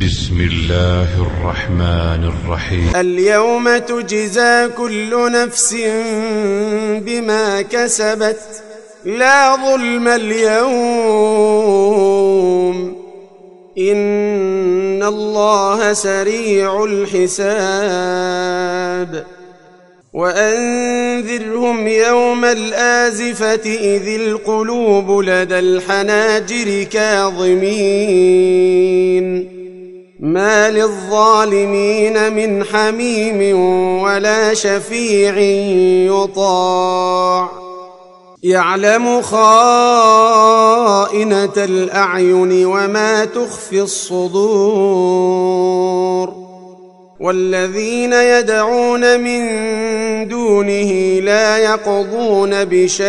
بسم الله الرحمن الرحيم اليوم تجزى كل نفس بما كسبت لا ظلم اليوم ان الله سريع الحساب وانذرهم يوم الازفه اذ القلوب لدى الحناجر كاظمين ما للظالمين من حميم ولا شفيع يطاع يعلم خائنه الاعين وما تخفي الصدور والذين يدعون من دونه لا يقضون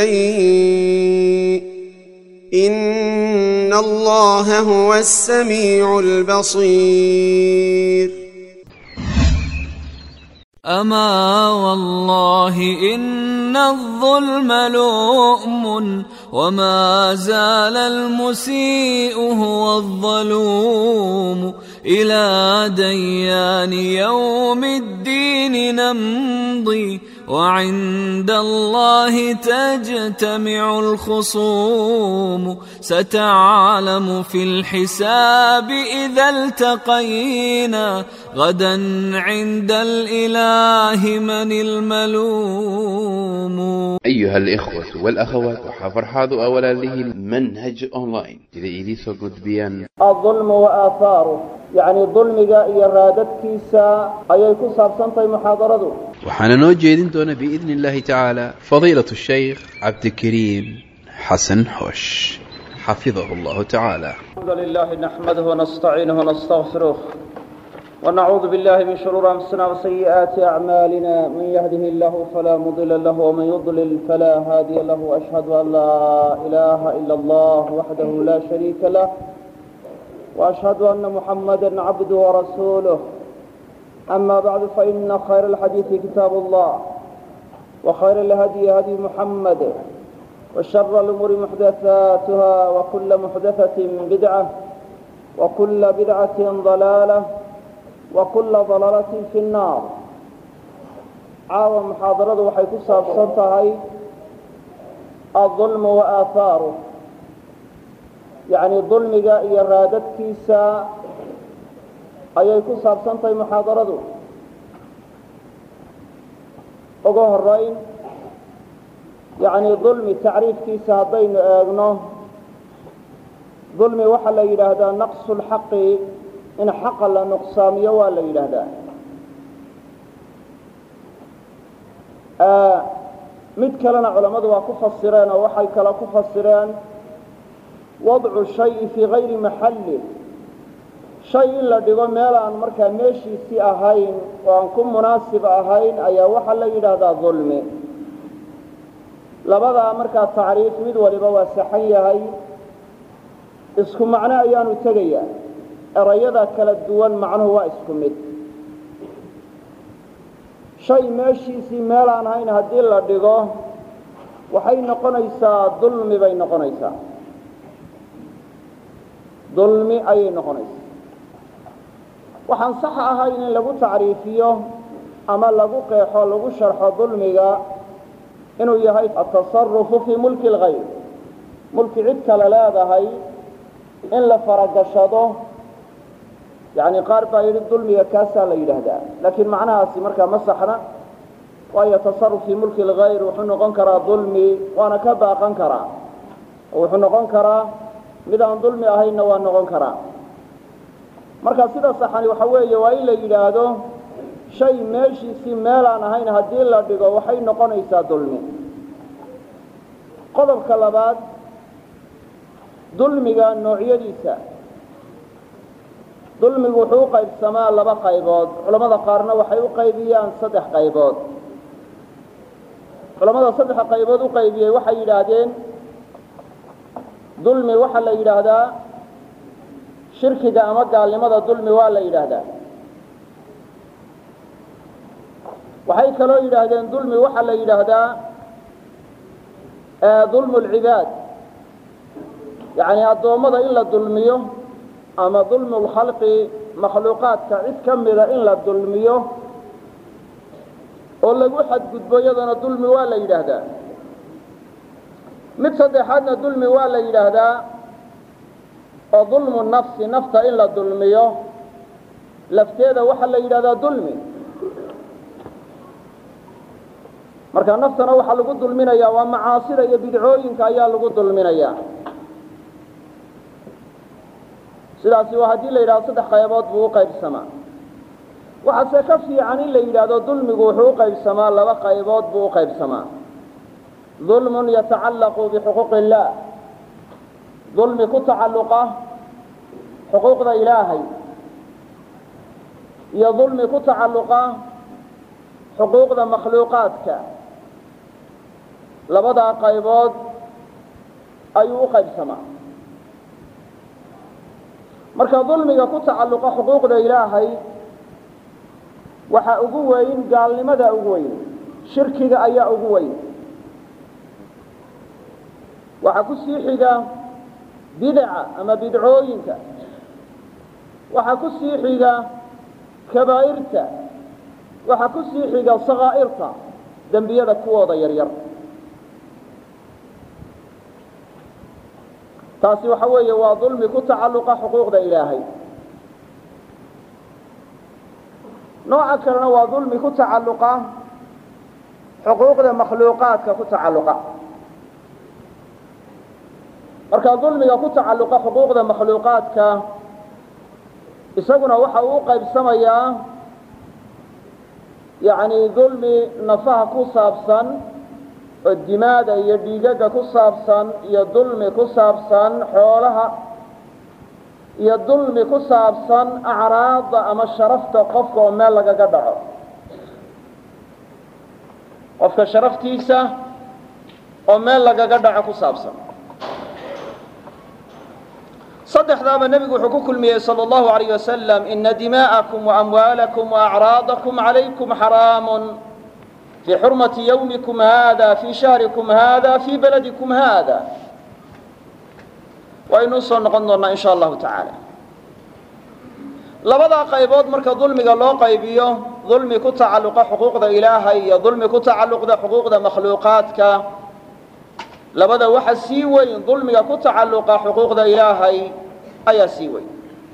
بشيء ان الله هو السميع البصير أما والله إن الظلم لؤم وما زال المسيء هو الظلوم إلى ديان يوم الدين نمضي وعند الله تجتمع الخصوم ستعلم في الحساب إذا التقينا غدا عند الإله من الملوم أيها الإخوة والأخوات وحفر حاضو أولا له المنهج أونلاين إذا إليسو قد بيان الظلم وآثاره يعني ظلمك إرادتك كيسا أي كساب سنطي محاضرته waxaana noo jeedin doona biidni illaahi tacaala fadiilatu shaykh cabdikariim xasan xoosh xafidahu allahu tacaala الحمد لله نحمده ونستعينه ونستغفره ونعوذ بالله من شرور أنفسنا وسيئات أعمالنا من يهده الله فلا مضل له ومن يضلل فلا هادي له وأشهد أن لا إله إلا الله وحده لا شريك له وأشهد أن محمدا عبده ورسوله أما بعد فإن خير الحديث كتاب الله وخير الهدي هدي محمد وشر الأمور محدثاتها وكل محدثة بدعة وكل بدعة ضلالة وكل ضلالة في النار عاوى محاضرة وحي كساب صنتهي الظلم وآثاره يعني ظلمك إرادتك كيسا ayay ku saabsan tahay muxaadaradu ugu horeyn yacni dulmi tacriifkiisa haddaynu eegno dulmi waxaa la yidhaahdaa naqsu lxaqi in xaqa la nuqsaamiyo waa la yidhaahdaa mid kalena culammadu waa ku fasireen oo waxay kale ku fasireen wadcu shayi fii gayri maxalli shay in la dhigo meel aan markaa meeshiisii ahayn oo aan ku munaasib ahayn ayaa waxaa la yidhaahdaa dulmi labadaa markaa tacriif mid waliba waa saxan yahay isku macno ayaanu tegayaa erayada kala duwan macnuhu waa isku mid shay meeshiisii meel aan ahayn haddii la dhigo waxay noqonaysaa dulmi bay noqonaysaa dulmi ayay noqonaysaa waxaan sax ahayn in lagu tacriifiyo ama lagu qeexo lagu sharxo dulmiga inuu yahay atasarufu fii mulki اlgayr mulki cid kale leedahay in la faragashado yani qaar baa yidhi dulmiga kaasaa la yidhaahdaa laakiin macnahaasi markaa ma saxna waayo tasaruf fii mulki اlgayr wuxuu noqon karaa dulmi waana ka baaqan karaa oo wuxuu noqon karaa mid aan dulmi ahaynna waa noqon karaa marka sida saxani waxa weeye waa in la yidhaahdo shay meeshiisii meel aan ahayn haddii la dhigo waxay noqonaysaa dulmi qodobka labaad dulmiga noocyadiisa dulmigu wuxuu u qaybsamaa laba qaybood culammada qaarna waxay u qaybiyaan saddex qaybood culammada saddexa qaybood u qaybiyey waxay yidhaahdeen dulmi waxaa la yidhaahdaa shirkiga ama gaalnimada dulmi waa la yidhaahdaa waxay kaloo yidhaahdeen dulmi waxaa la yidhaahdaa dulmu lcibaad yacni addoommada in la dulmiyo ama dulmu lkhalqi makhluuqaadka cid ka mida in la dulmiyo oo lagu xadgudbo iyadana dulmi waa la yidhaahdaa mid saddexaadna dulmi waa la yidhaahdaa oo dulmu nafsi nafta in la dulmiyo lafteeda waxaa la yidhahdaa dulmi marka naftana waxaa lagu dulminayaa waa macaasida iyo bidcooyinka ayaa lagu dulminayaa sidaasi waa haddii la yidhahdo saddex qaybood buu u qaybsamaa waxaase ka fiican in la yidhaahdo dulmigu wuxuu u qaybsamaa laba qaybood buu u qaybsamaa dulmun yatacallaqu bixuquuqi illaah dulmi ku tacalluqa xuquuqda ilaahay iyo dulmi ku tacalluqa xuquuqda makhluuqaadka labadaa qaybood ayuu u qaybsamaa marka dulmiga ku tacalluqa xuquuqda ilaahay waxaa ugu weyn gaalnimada ugu weyn shirkiga ayaa ugu weyn waxaa ku sii xiga bidaca ama bidcooyinka waxaa ku sii xiga kabaa'irta waxaa ku sii xiga sakaa'irta dembiyada kuwooda yaryar taasi waxa weeye waa dulmi ku tacalluqa xuquuqda ilaahay nooca kalena waa dulmi ku tacalluqa xuquuqda makhluuqaadka ku tacalluqa marka dulmiga ku tacalluqa xuquuqda makhluuqaadka isaguna waxa uu u qaybsamayaa yacni dulmi nafaha ku saabsan oo dimaada iyo dhiigaga ku saabsan iyo dulmi ku saabsan xoolaha iyo dulmi ku saabsan acraadda ama sharafta qofka oo meel lagaga dhaco qofka sharaftiisa oo meel lagaga dhaco ku saabsan saddexdaaba nebigu wuxuu ku kulmiyey salى اllahu عalayh wasalam ina dimaءakum وamwaalakum وacraadakum عalaykum xaraamun fii xurmati ywmikum hada fii shahrikum hada fii baladikum hada waynu usoo noqon doonaa in sha allahu tacaala labadaa qaybood marka dulmiga loo qaybiyo dulmi ku tacalluqa xuquuqda ilaahay iyo dulmi ku tacalluqda xuquuqda makhluuqaadka labada waxa sii weyn dulmiga ku tacalluqa xuquuqda ilaahay ayaa sii weyn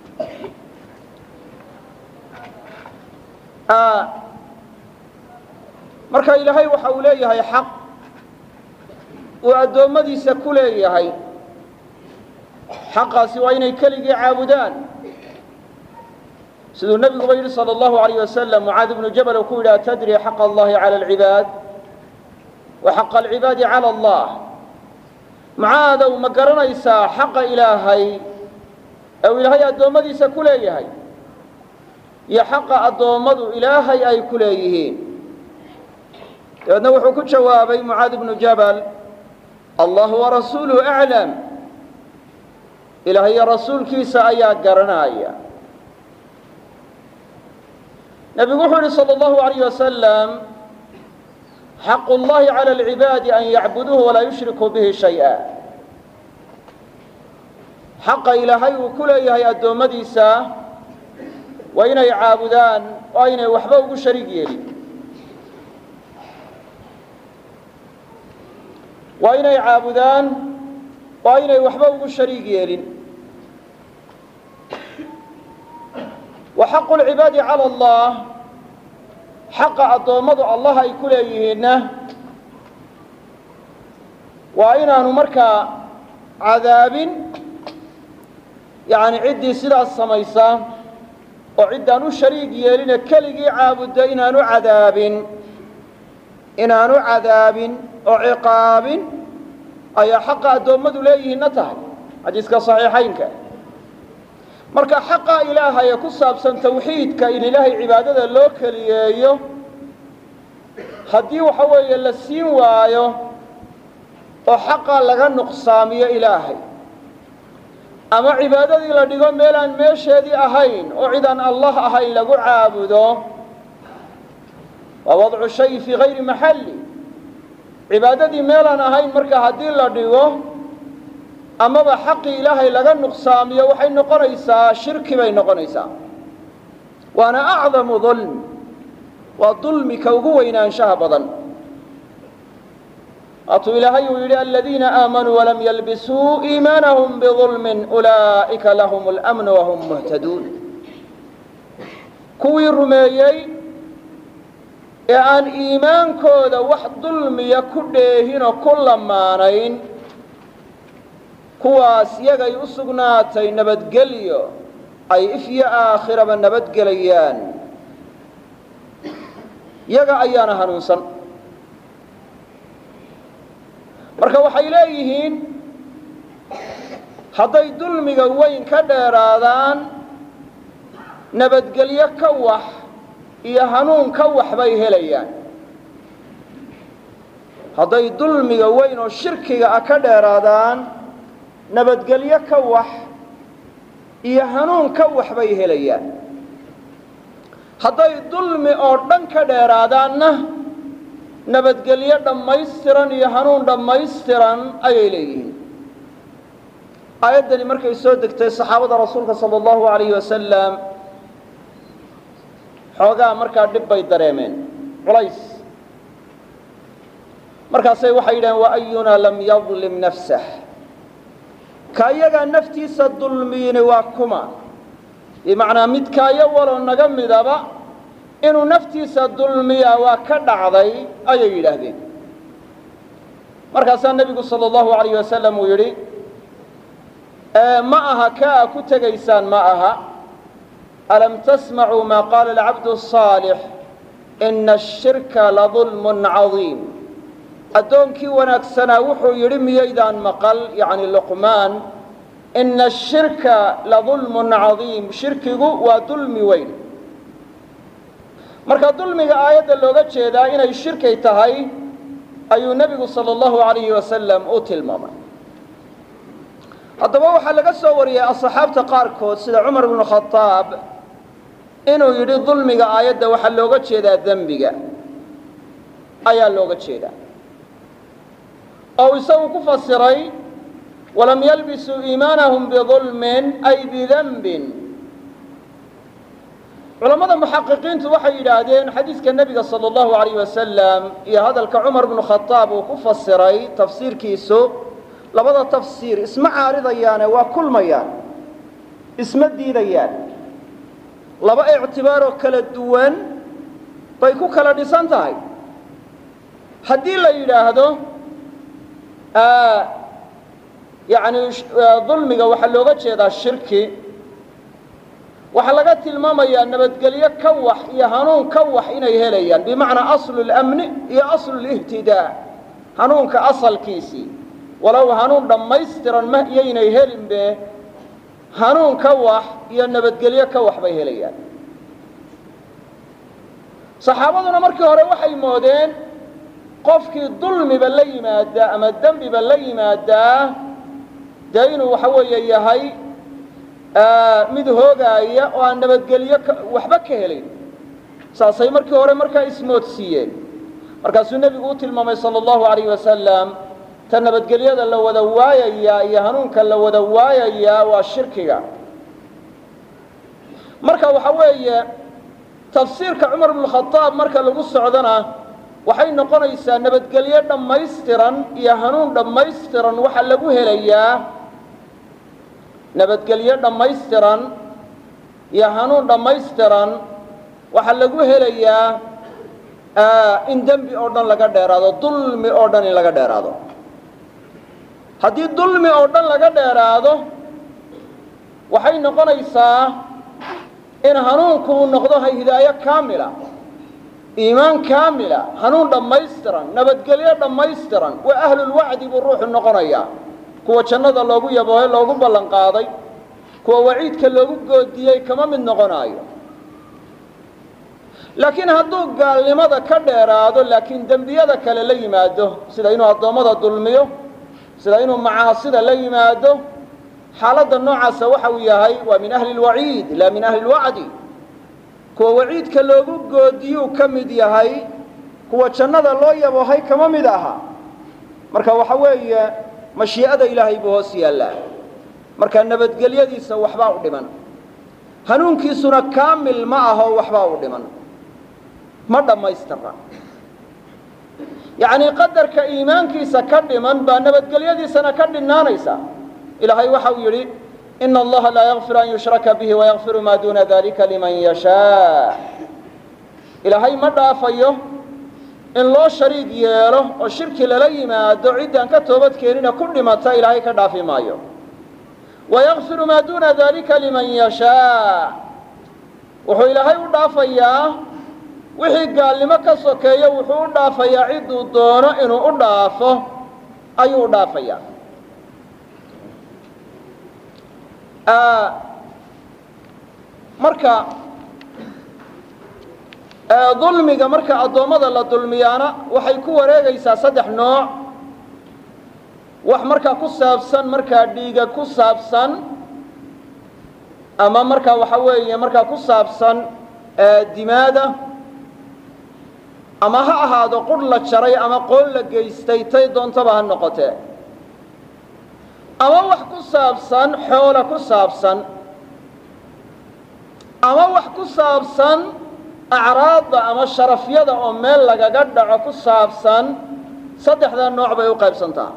marka ilaahay waxa uu leeyahay xaq uu addoommadiisa ku leeyahay xaqaasi waa inay keligii caabudaan siduu nebiguba yidhi salى اllahu عalayه wasalam mucaad ibnu jabal uu ku yidhi atadri xaqa allahi calى اlcibaad wa xaqa alcibaadi calى allah mucaadow ma garanaysaa xaqa ilaahay ee uu ilaahay addoommadiisa ku leeyahay iyo xaqa addoommadu ilaahay ay ku leeyihiin dabeedna wuxuu ku jawaabay mucaad ibnu jabal allahu warasuuluhu aclam ilaahay iyo rasuulkiisa ayaa garanaya nebigu wuxuu yihi salى اllahu عalayh wasalam xaqu اllahi calى اlcibaadi an yacbuduuhu walaa yushrikuu bihi shayئa xaqa ilaahay uu ku leeyahay addoommadiisa waa inay caabudaan oo aynay waxba ugu shariig yeelin waa inay caabudaan oo aynay waxba ugu shariig yeelin wa xaqu lcibaadi cala allah xaqa addoommadu allah ay ku leeyihiinna waa inaanu markaa cadaabin yacni ciddii sidaas samaysa oo ciddaan u shariig yeeline keligii caabudda inaanu cadaabin inaanu cadaabin oo ciqaabin ayaa xaqa addoommadu leeyihiinna tahay xadiiska saxiixaynka marka xaqa ilaahay ee ku saabsan tawxiidka in ilaahay cibaadada loo keliyeeyo haddii waxa weeye la siin waayo oo xaqa laga nuqsaamiyo ilaahay ama cibaadadii la dhigo meelaan meesheedii ahayn oo cidaan allah ahayn lagu caabudo waa wadcu shay fii hayri maxalli cibaadadii meelaan ahayn marka haddii la dhigo amaba xaqii ilaahay laga nuqsaamiyo waxay noqonaysaa shirki bay noqonaysaa waana acdamu dulm waa dulmika ugu weynaanshaha badan waatuu ilaahay uu yidhi aladiina aamanuu walam yalbisuu iimaanahum bidulmin ulaa'ika lahum اlamnu wahum muhtaduun kuwii rumeeyey ee aan iimaankooda wax dulmiya ku dheehinoo ku lamaanayn kuwaas yagay u sugnaatay nabadgelyo ay ifyo aakhiraba nabadgelayaan yaga ayaana hanuunsan marka waxay leeyihiin hadday dulmiga weyn ka dheeraadaan nabadgelyo ka wax iyo hanuun ka wax bay helayaan hadday dulmiga weyn oo shirkiga ah ka dheeraadaan nabadgelyo ka wax iyo hanuun ka wax bay helayaan hadday dulmi oo dhan ka dheeraadaanna nabadgelyo dhammaystiran iyo hanuun dhammaystiran ayay leeyihiin aayaddani markay soo degtay saxaabada rasuulka sala allahu alayhi wasalam xoogaa markaa dhib bay dareemeen culays markaasay waxay yidhaheen wa ayunaa lam yadlim nafsah ka iyagaa naftiisa dulmiyini waa kuma bimacnaa midkaayo waloo naga midaba inuu naftiisa dulmiyaa waa ka dhacday ayay yidhaahdeen markaasaa nebigu sala allahu alayh wasalam uu yidhi ma aha ka a ku tegaysaan ma aha alam tasmacuu maa qaala alcabdu الصaalix ina ashirka ladulmun cadiim addoonkii wanaagsanaa wuxuu yidhi miyaydaan maqal yacni luqmaan ina ashirka ladulmun cadiim shirkigu waa dulmi weyn marka dulmiga aayadda looga jeedaa inay shirkay tahay ayuu nebigu sala allahu alayhi wasalam u tilmaamay haddaba waxaa laga soo wariyey asxaabta qaarkood sida cumar bnu khadaab inuu yidhi dulmiga aayadda waxaa looga jeedaa dembiga ayaa looga jeedaa oo isagu ku fasiray walam yalbisuu iimaanahum bidulmin ay bidanbin culammada muxaqiqiintu waxay yidhaahdeen xadiiska nebiga sala allahu alayh wasalam iyo hadalka cumar bnu khadaab uu ku fasiray tafsiirkiisu labada tafsiir isma caaridayaane waa kulmayaan isma diidayaan laba ictibaaroo kala duwan bay ku kala dhisan tahay haddii la yidhaahdo yani dulmiga waxaa looga jeedaa shirki waxaa laga tilmaamayaa nabadgelyo ka wax iyo hanuun ka wax inay helayaan bimacnaa aslu اlamni iyo aslu اlihtidaa hanuunka asalkiisii walow hanuun dhammaystiran ma iyaynay helinbe hanuun ka wax iyo nabadgelyo ka wax bay helayaan saxaabaduna markii hore waxay moodeen qofkii dulmiba la yimaadaa ama dembiba la yimaadaa dee inuu waxa weeye yahay mid hoogaaya oo aan nabadgelyo waxba ka helayn saasay markii hore markaa ismoodsiiyeen markaasuu nebigu u tilmaamay sala allahu alayh wasalam ta nabadgelyada la wada waayayaa iyo hanuunka la wada waayayaa waa shirkiga marka waxa weeye tafsiirka cumar bnu khadaab marka lagu socdona waxay noqonaysaa nabadgelyo dhammaystiran iyo hanuun dhammaystiran waxaa lagu helayaa nabadgelyo dhammaystiran iyo hanuun dhammaystiran waxaa lagu helayaa in dembi oo dhan laga dheeraado dulmi oo dhan in laga dheeraado haddii dulmi oo dhan laga dheeraado waxay noqonaysaa in hanuunku uu noqdo hidaayo kaamila iimaan kaamila hanuun dhammaystiran nabadgelyo dhammaystiran waa ahlulwacdi buu ruuxu noqonayaa kuwa jannada loogu yaboohe loogu ballan qaaday kuwa waciidka loogu goodiyey kama mid noqonaayo laakiin hadduu gaalnimada ka dheeraado laakiin dembiyada kale la yimaado sida inuu addoommada dulmiyo sida inuu macaasida la yimaado xaaladda noocaasa waxa uu yahay waa min ahli اlwaciid laa min ahli اlwacdi kuwa waciidka loogu goodiyuu ka mid yahay kuwa jannada loo yaboohay kama mid aha marka waxa weeye mashii'ada ilaahay buu hoos yaallaa marka nabadgelyadiisa waxbaa u dhiman hanuunkiisuna kaamil ma aho waxbaa u dhiman ma dhammaystirna yacnii qadarka iimaankiisa ka dhiman baa nabadgelyadiisana ka dhinnaanaysa ilaahay waxa uu yidhi ina allaha laa yakfiru an yushraka bihi wayakfiru maa duuna dalika liman yashaa ilaahay ma dhaafayo in loo shariig yeelo oo shirki lala yimaado ciddaan ka toobadkeenina ku dhimata ilaahay ka dhaafi maayo wayakfiru maa duuna dalika liman yashaa wuxuu ilaahay u dhaafayaa wixii gaalnimo ka sokeeyo wuxuu u dhaafayaa cidduu doono inuu u dhaafo ayuu u dhaafayaa marka dulmiga marka addoommada la dulmiyaana waxay ku wareegaysaa saddex nooc wax markaa ku saabsan markaa dhiiga ku saabsan ama markaa waxa weeye markaa ku saabsan dimaada ama ha ahaado qurh la jaray ama qoon la geystay tay doontaba ha noqotee ama wax ku saabsan xoola ku saabsan ama wax ku saabsan acraadda ama sharafyada oo meel lagaga dhaco ku saabsan saddexdaa nooc bay u qaybsantaa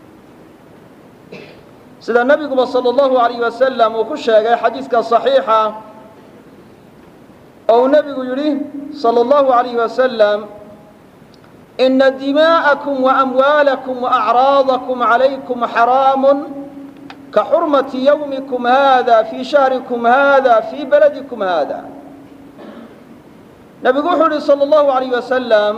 sida nebiguba salى اllahu alayh wasalam uu ku sheegay xadiiska صaxiixa oo uu nebigu yidhi salى اllahu alayh wasalam ina dimaءakum وamwaalakum وأcraadakum عalaykum xaraamu ka xurmati ywmikum hada fii shahrikum hada fii baladikum hada nebigu wuxuu yihi salى اllahu alayh wasalam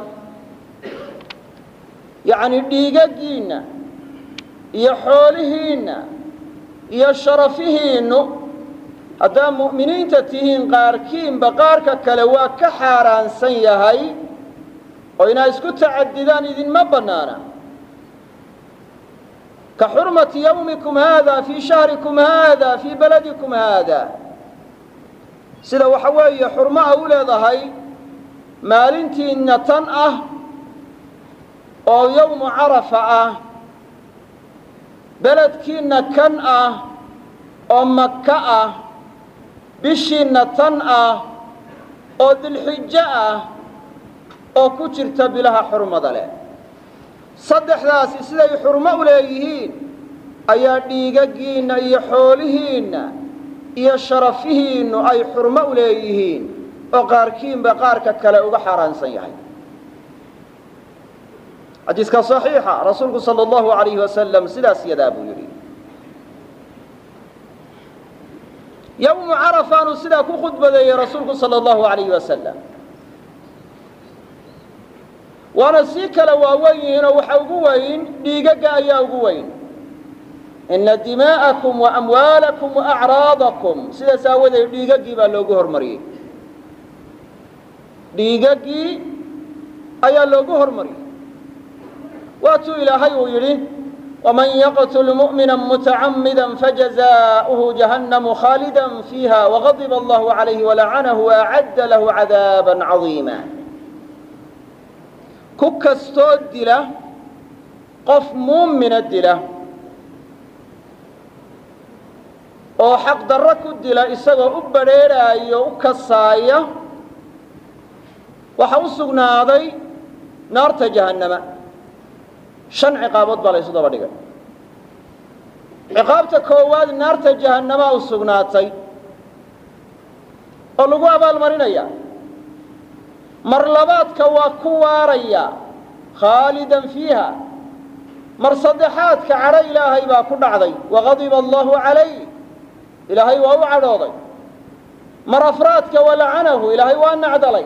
yani dhiigagiinna iyo xoolihiinna iyo sharafihiinnu haddaa mu'miniinta tihiin qaarkiinba qaarka kale waa ka xaaraansan yahay oo inaa isku tacadidaan idinma bannaana ka xurmati yawmikum haada fii shahrikum haada fii baladikum haada sida waxa weeye xurmo a u leedahay maalintiinna tan ah oo yowmu carafa ah beledkiinna kan ah oo maka ah bishiinna tan ah oo dilxijo ah oo ku jirta bilaha xurmada leh saddexdaasi siday xurmo u leeyihiin ayaa dhiigagiinna iyo xoolihiinna iyo sharafihiinnu ay xurmo u leeyihiin oo qaarkiinba qaarka kale uga xaaraansan yahay xadiiska صaxiixa rasuulku salى اllahu alayh wasalam sidaas yadaa buu yidhi yowmu carafaanu sidaa ku khudbadeeyey rasuulku salى اllahu alayh wasalam waana sii kala waawen yihiinoo waxa ugu weyn dhiigaga ayaa ugu weyn ina dimaa'akum waamwaalakum waacraadakum sidaas aawadeed dhiigagii baa loogu hormariyey dhiigagii ayaa loogu hormariyey waatuu ilaahay uu yidhi ومن يقتل مؤمنا متعمدا فجزاؤه جهنم خالدا فيها وغضب الله عليه ولعنه وأعد له عذابا عظيما ككستoo dila qof muumina dila oo xaq darro ku dila isagoo u badrheerhaayo u kasaaya waxa u sugnaaday naarta jahannama shan ciqaabood baa la ysu daba dhigay ciqaabta koowaad naarta jahannamaa u sugnaatay oo lagu abaalmarinaya mar labaadka waa ku waaraya khaalidan fiiha mar saddexaadka cadho ilaahay baa ku dhacday waqadiba allahu calayh ilaahay waa u cadhooday mar afraadka walacanahu ilaahay waa nacdalay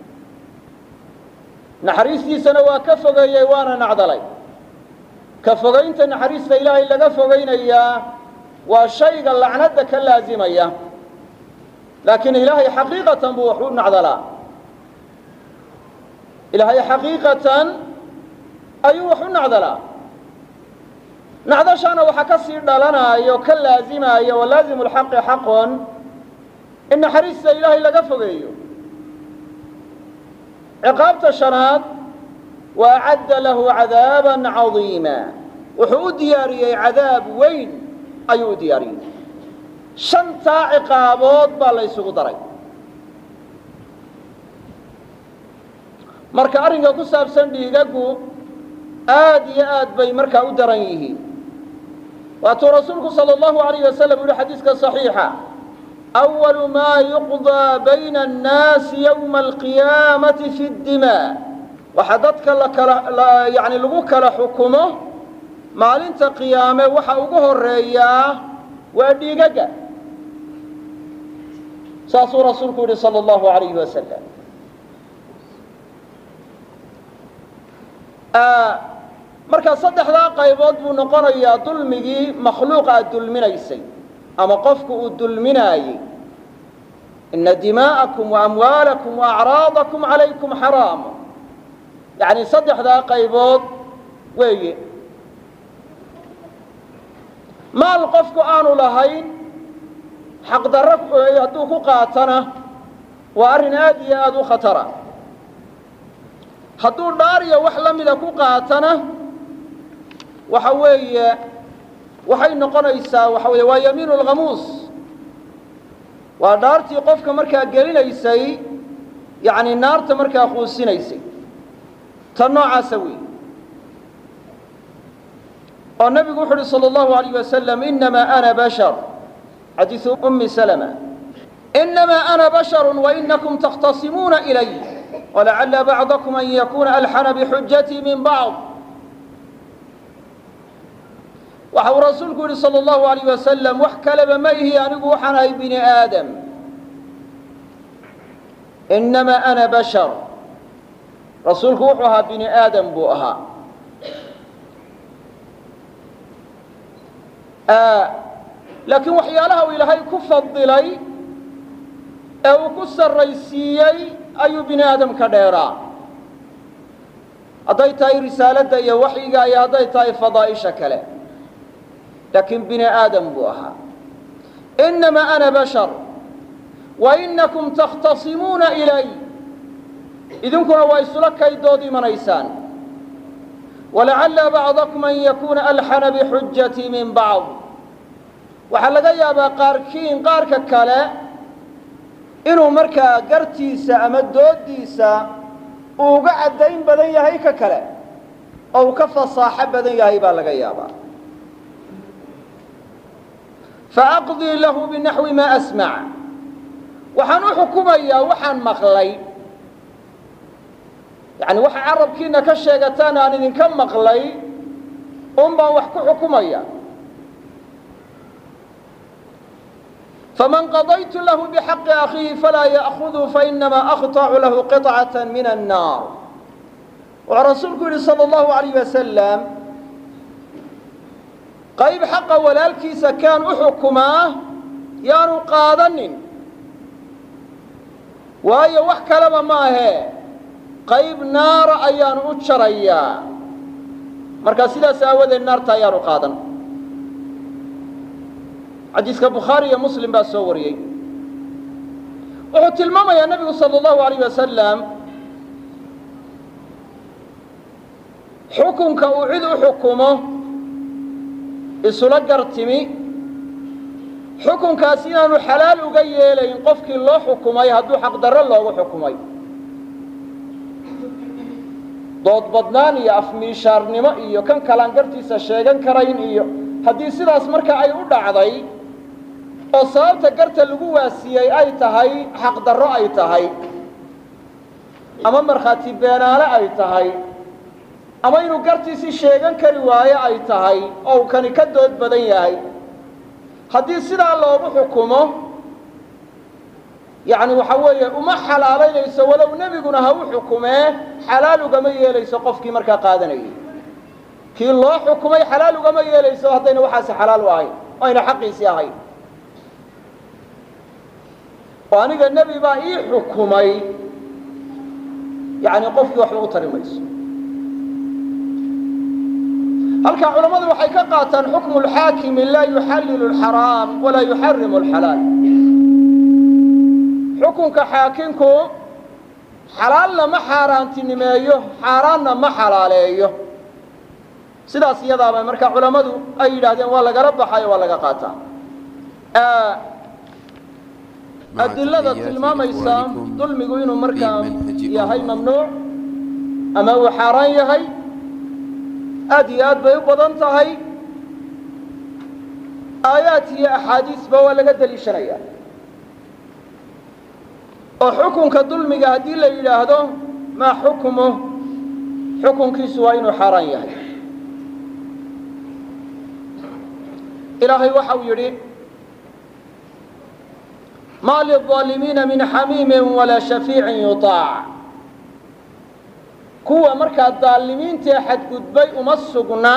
naxariistiisana waa ka fogeeyey waana nacdalay ka fogaynta naxariista ilaahay laga fogaynayaa waa shayga lacnadda ka laazimaya laakiin ilaahay xaqiiqatan buu wax u nacdalaa ilaahay xaqiiqatan ayuu wax u nacdalaa nacdashaana waxaa ka sii dhalanaayo ka laazimaya walaazimu lxaqi xaqon in naxariista ilaahay laga fogeeyo ciqaabta shanaad wa acadda lahu cadaaba cadiima wuxuu u diyaariyey cadaab weyn ayuu u diyaariyey shantaa ciqaabood baa la ysugu daray marka arrinka ku saabsan dhiigagu aad iyo aad bay markaa u daran yihiin waatuu rasuulku salى اllahu alayh wasalam yihi xadiiska صaxiixa أwalu maa yuqضىa bayna الnaasi ywma alqiyaamati fi اdimاء waxa dadka lakala yani lagu kala xukumo maalinta qiyaame waxa ugu horeeyaa waa dhiigaga saasuu rasuulku yihi salى اllahu alayh wasalam markaa saddexdaa qaybood buu noqonayaa dulmigii makhluuq aad dulminaysay ama qofku uu dulminaayey ina dimaa'akum waamwaalakum waacraadakum calaykum xaraam yacni saddexdaa qaybood weeye maal qofku aanu lahayn xaqdarro hadduu ku qaatana waa arrin aad iyo aada u khatara hadduu dhaariya wax la mida ku qaatana waxa weeye waxay noqonaysaa waxa weeye waa yamiinu lkhamuus waa dhaartii qofka markaa gelinaysay yacni naarta markaa quusinaysay tan noocaasa weeye oo nebigu wuxu uhi salى اllahu alayh wasalam inamaa ana bashar xadiisu umi salma inamaa ana basharu wainakum takhtasimuuna ilay walacala bacdakum an yakuna alxana bixujatii min bacd waxa uu rasuulku yihi salى اllahu alayh wasalam wax kaleba ma ihi anigu waxaan ahay bini aadam inamaa ana bashar rasuulku wuxuu ahaa bini aadam buu ahaa laakiin waxyaalaha uu ilaahay ku fadilay ee uu ku sarraysiiyey ayuu bini aadam ka dheeraa hadday tahay risaaladda iyo waxyiga iyo hadday tahay fadaa'isha kale laakiin bini aadam buu ahaa inamaa ana bashar wainakum takhtasimuuna ilay idinkuna waa isula kaydood imanaysaan walacalla bacdakum an yakuuna alxana bixujatii min bacd waxaa laga yaabaa qaarkiin qaarka kale inuu markaa gartiisa ama doodiisa uu uga caddayn badan yahay ka kale oo uu ka fasaaxo badan yahay baa laga yaabaa faaqdii lahu binaxwi maa asmac waxaan u xukumayaa waxaan maqlay yani waxa carabkiina ka sheegataan aan idinka maqlay un baan wax ku xukumaya faman qadaytu lahu bixaqi akhiihi falaa ya'khuduu fainamaa aqطacu lahu qiطcaة min الnaar wuxuu rasuulku yihi salى اllahu alayh wasalam qayb xaqa walaalkiisa kaan u xukumaa yaanu qaadanin waayo wax kaleba maahee qayb naara ayaanu u jarayaa markaa sidaas aawadeed naarta ayaanu qaadan xadiiska bukhaari iyo muslim baa soo wariyey wuxuu tilmaamayaa nebigu salى اllahu alayh wasalam xukunka uu cid u xukumo isula gartimi xukunkaas inaanu xalaal uga yeelayn qofkii loo xukumay hadduu xaqdarro loogu xukumay dood badnaan iyo afmiishaarnimo iyo kan kalaan gartiisa sheegan karayn iyo haddii sidaas marka ay u dhacday oo sababta garta lagu waasiyey ay tahay xaqdarro ay tahay ama markhaati beenaale ay tahay ama inuu gartiisii sheegan kari waayo ay tahay oo uu kani ka dood badan yahay haddii sidaa loogu xukumo yacni waxa weeye uma xalaalaynayso walow nebiguna ha u xukumee xalaal ugama yeelayso qofkii markaa qaadanayay kii loo xukumay xalaal ugama yeelayso haddayna waxaasi xalaal u ahayn oo ayna xaqiisii ahayn oo aniga nebi baa ii xukumay yacni qofkii waxba u tari mayso halkaa culammadu waxay ka qaataan xukmu lxaakimi laa yuxallilu alxaraam walaa yuxarimu alxalaal xukunka xaakinku xalaalna ma xaaraantinimeeyo xaaraanna ma xalaaleeyo sidaas iyadaaba marka culammadu ay yidhaahdeen waa lagala baxayo waa laga qaataa adilada tilmaamaysa dulmigu inuu markaa yahay mamnuuc ama uu xaaraan yahay aad iyo aad bay u badan tahay aayaad iyo axaadiisba waa laga deliishanaya oo xukunka dulmiga haddii la yidhaahdo maa xukmu xukunkiisu waa inuu xaaraan yahay ilaahay waxa uu yidhi ma lلظaalimiina min xamiimi walaa shafiicin yuطaac kuwa markaa daalimiintae xadgudbay uma sugna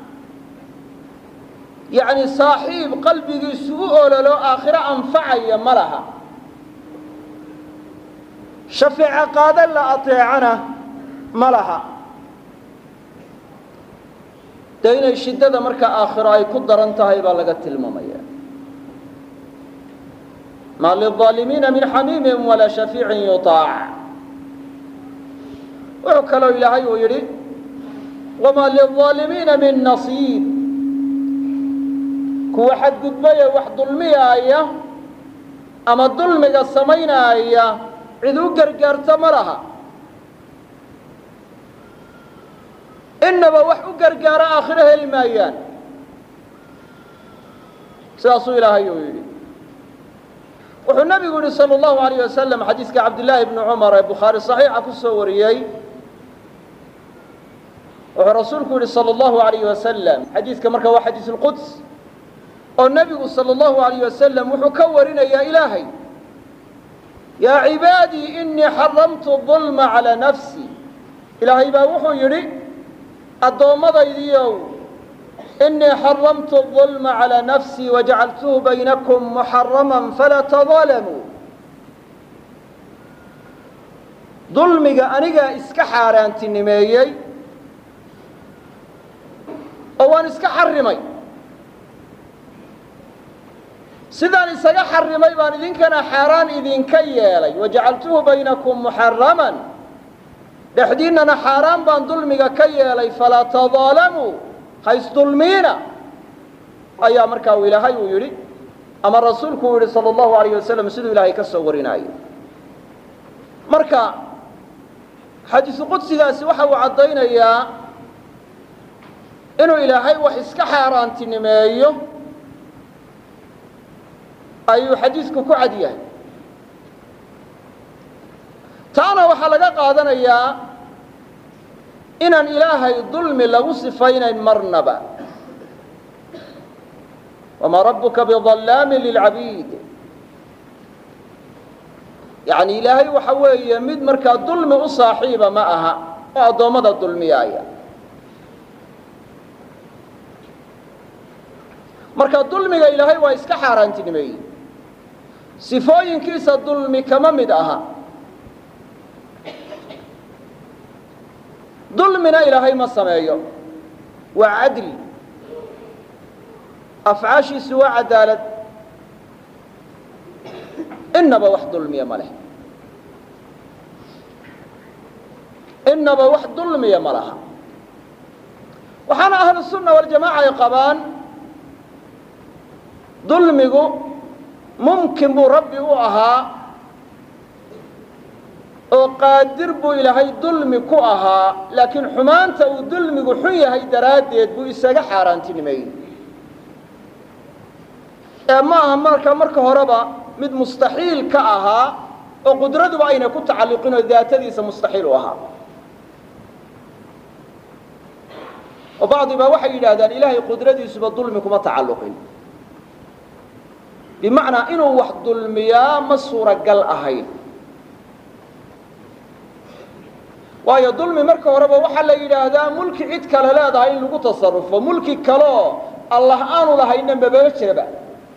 yacni saaxiib qalbigiisu u ololo aakhiro anfacaya ma laha shafeeco qaado la ateecana ma laha dee inay shiddada markaa aakhiro ay ku daran tahay baa laga tilmaamaya ma lلظaalimiina min xamiimi walaa shafiicin yuطaac wuxuu kaloo ilaahay uu yidhi wama lلظaalimiina min nasiib kuwa xadgudbaya wax dulmiyaaya ama dulmiga samaynaaya cid u gargaarta ma laha inaba wax u gargaaro aakhiro heli maayaan sidaasuu ilaahay uu yidhi wuxuu nabigu yihi salى اllahu alayh wasalam xadiiska cabdillaahi bni cumar ee bukhaari صaxiixa ku soo wariyey wuxuu rasuulku yihi salى اllahu alayh wasalam xadiiska marka waa xadiis اlquds oo nebigu salى اllahu alayh wasalam wuxuu ka warinayaa ilaahay yaa cibaadii inii xaramtu ظulma calىa nafsi ilaahay baa wuxuu yidhi addoommadaydiiow inii xaramtu الظulma calىa nafsii wajacaltuhu baynakum muxarama falaa tadaalamuu dulmiga anigaa iska xaaraantinimeeyey oo waan iska xarimay sidaan isaga xarimay baan idinkana xaaraan idinka yeelay wajacaltuhu baynakum muxaraman dhexdiinnana xaaraan baan dulmiga ka yeelay falaa tadaalamuu haysdulmiina ayaa markaa ilaahay uu yidhi ama rasuulku uu yidhi salى اllahu alayh wasalam siduu ilaahay ka soo warinaayo marka xadiisu qudsigaasi waxa uu caddaynayaa inuu ilaahay wax iska xaaraantinimeeyo ayuu xadiisku ku cad yahay taana waxaa laga qaadanayaa inaan ilaahay dulmi lagu sifaynayn marnaba wamaa rabuka biظallaami lilcabiid yani ilaahay waxa weeye mid markaa dulmi u saaxiiba ma aha oo addoommada dulmiyaaya marka dulmiga ilaahay waa iska xaaraantinimeeyey sifooyinkiisa dulmi kama mid aha dulmina ilaahay ma sameeyo waa cadli afcaashiisu waa cadaalad inaba wax dulmiya ma leh inaba wax dulmiya ma laha waxaana ahlu sunna waljamaaca ay qabaan dulmigu mumkin buu rabbi u ahaa oo qaadir buu ilaahay dulmi ku ahaa laakiin xumaanta uu dulmigu xun yahay daraaddeed buu isaga xaaraantinimeeyey ee ma aha marka marka horeba mid mustaxiil ka ahaa oo qudraduba ayna ku tacalluqin oo daatadiisa mustaxiil u ahaa oo bacdi baa waxay yidhaahdaan ilaahay qudradiisuba dulmi kuma tacalluqin bimacnaa inuu wax dulmiyaa ma suuragal ahayn waayo dulmi marka horeba waxaa la yidhaahdaa mulki cid kale leedahay in lagu tasarufo mulki kaleoo allah aanu lahayna mababa jiraba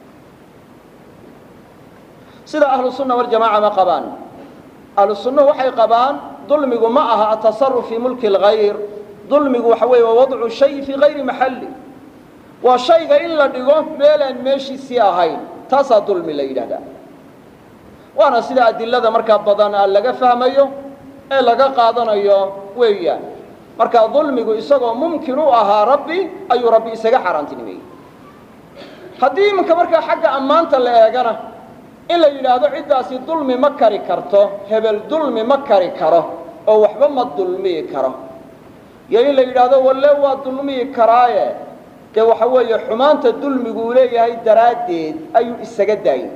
sida ahlu sunna waljamaca ma qabaan ahlu sunnuhu waxay qabaan dulmigu ma aha atasaruf fii mulki اlgayr dulmigu waxa weeye waa wadcu shay fii gayri maxalli waa shayga in la dhigo meelaan meeshiisii ahayn taasaa dulmi la yidhahdaa waana sida adilada markaa badan laga fahmayo ee laga qaadanayo weeyaan markaa dulmigu isagoo mumkin u ahaa rabbi ayuu rabbi isaga xaaraantinimeeyey haddii iminka markaa xagga ammaanta la eegana in la yidhaahdo ciddaasi dulmi ma kari karto hebel dulmi ma kari karo oo waxba ma dulmiyi karo iyo in la yidhaahdo walle waa dulmiyi karaaye dee waxa weeye xumaanta dulmigu uu leeyahay daraaddeed ayuu isaga daayey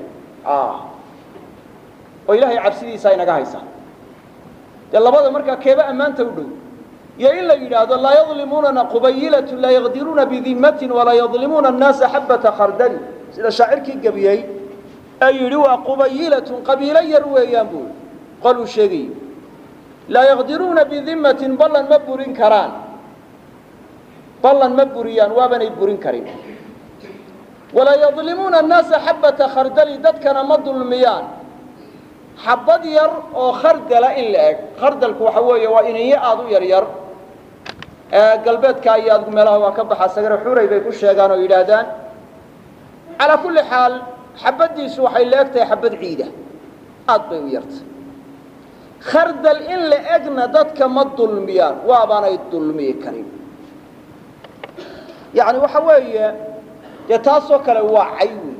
oo ilaahay cabsidiisa inaga haysa dee labada markaa keeba ammaanta u dhow iyo in la yidhaahdo laa yadlimuunana qubayilatu laa yaqdiruuna bidimmatin walaa yadlimuuna annaasa xabata khardali sida shaacirkii gebiyey ee yidhi waa qubayilatun qabiilo yar weeyaan buu qoluu sheegayo laa yaqdiruuna bidimmatin ballan ma burin karaan ballan ma buriyaan waabanay burin karin walaa yadlimuuna annaasa xabata khardali dadkana ma dulmiyaan xabad yar oo khardala in la eg khardalku waxa weeye waa inanyo aada u yar yar galbeedka iyo adgu meelaha waa ka baxa sagare xuray bay ku sheegaan oo yidhaahdaan calaa kulli xaal xabaddiisu waxay la eg tahay xabad ciida aad bay u yartay khardal in la egna dadka ma dulmiyaan waabaanay dulmiyi karin yacni waxa weeye dee taasoo kale waa cay wey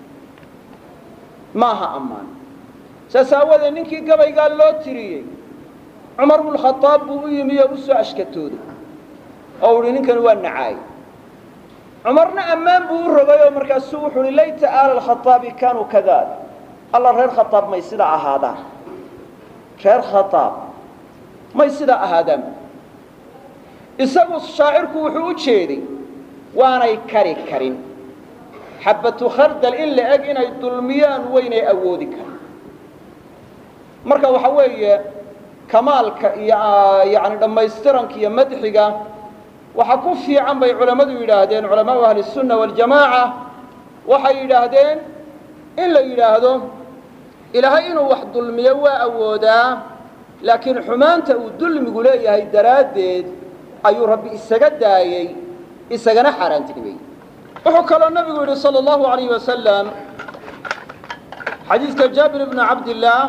maaha ammaan saas aawadeed ninkii gabaygaa loo tiriyey cumar bnukhadaab buu u yimi oo u soo ashkatooday oo uhi ninkani waa nacaay cumarna ammaan buu u rogay oo markaasuu wuxuu uhi layta aala alkhaaabi kaanuu kadaalik alla reer khaaab may sidaa ahaadaan reer khaaab may sidaa ahaadaan isagu shaacirku wuxuu u jeeday waanay kari karin xabatu khardal in la eg inay dulmiyaan waynay awoodi karin marka waxa weeye kamaalka iyo yani dhammaystiranka iyo madxiga waxa ku fiican bay culammadu yidhaahdeen culamaau ahli الsunna waاljamaaca waxay yidhaahdeen in la yidhaahdo ilaahay inuu wax dulmiyo waa awoodaa laakiin xumaanta uu dulmigu leeyahay daraaddeed ayuu rabbi isaga daayey isagana xaaraantinimey wuxuu kaloo nabigu yidhi salى اllahu alayh wasalam xadiidka jaabir bni cabdillaah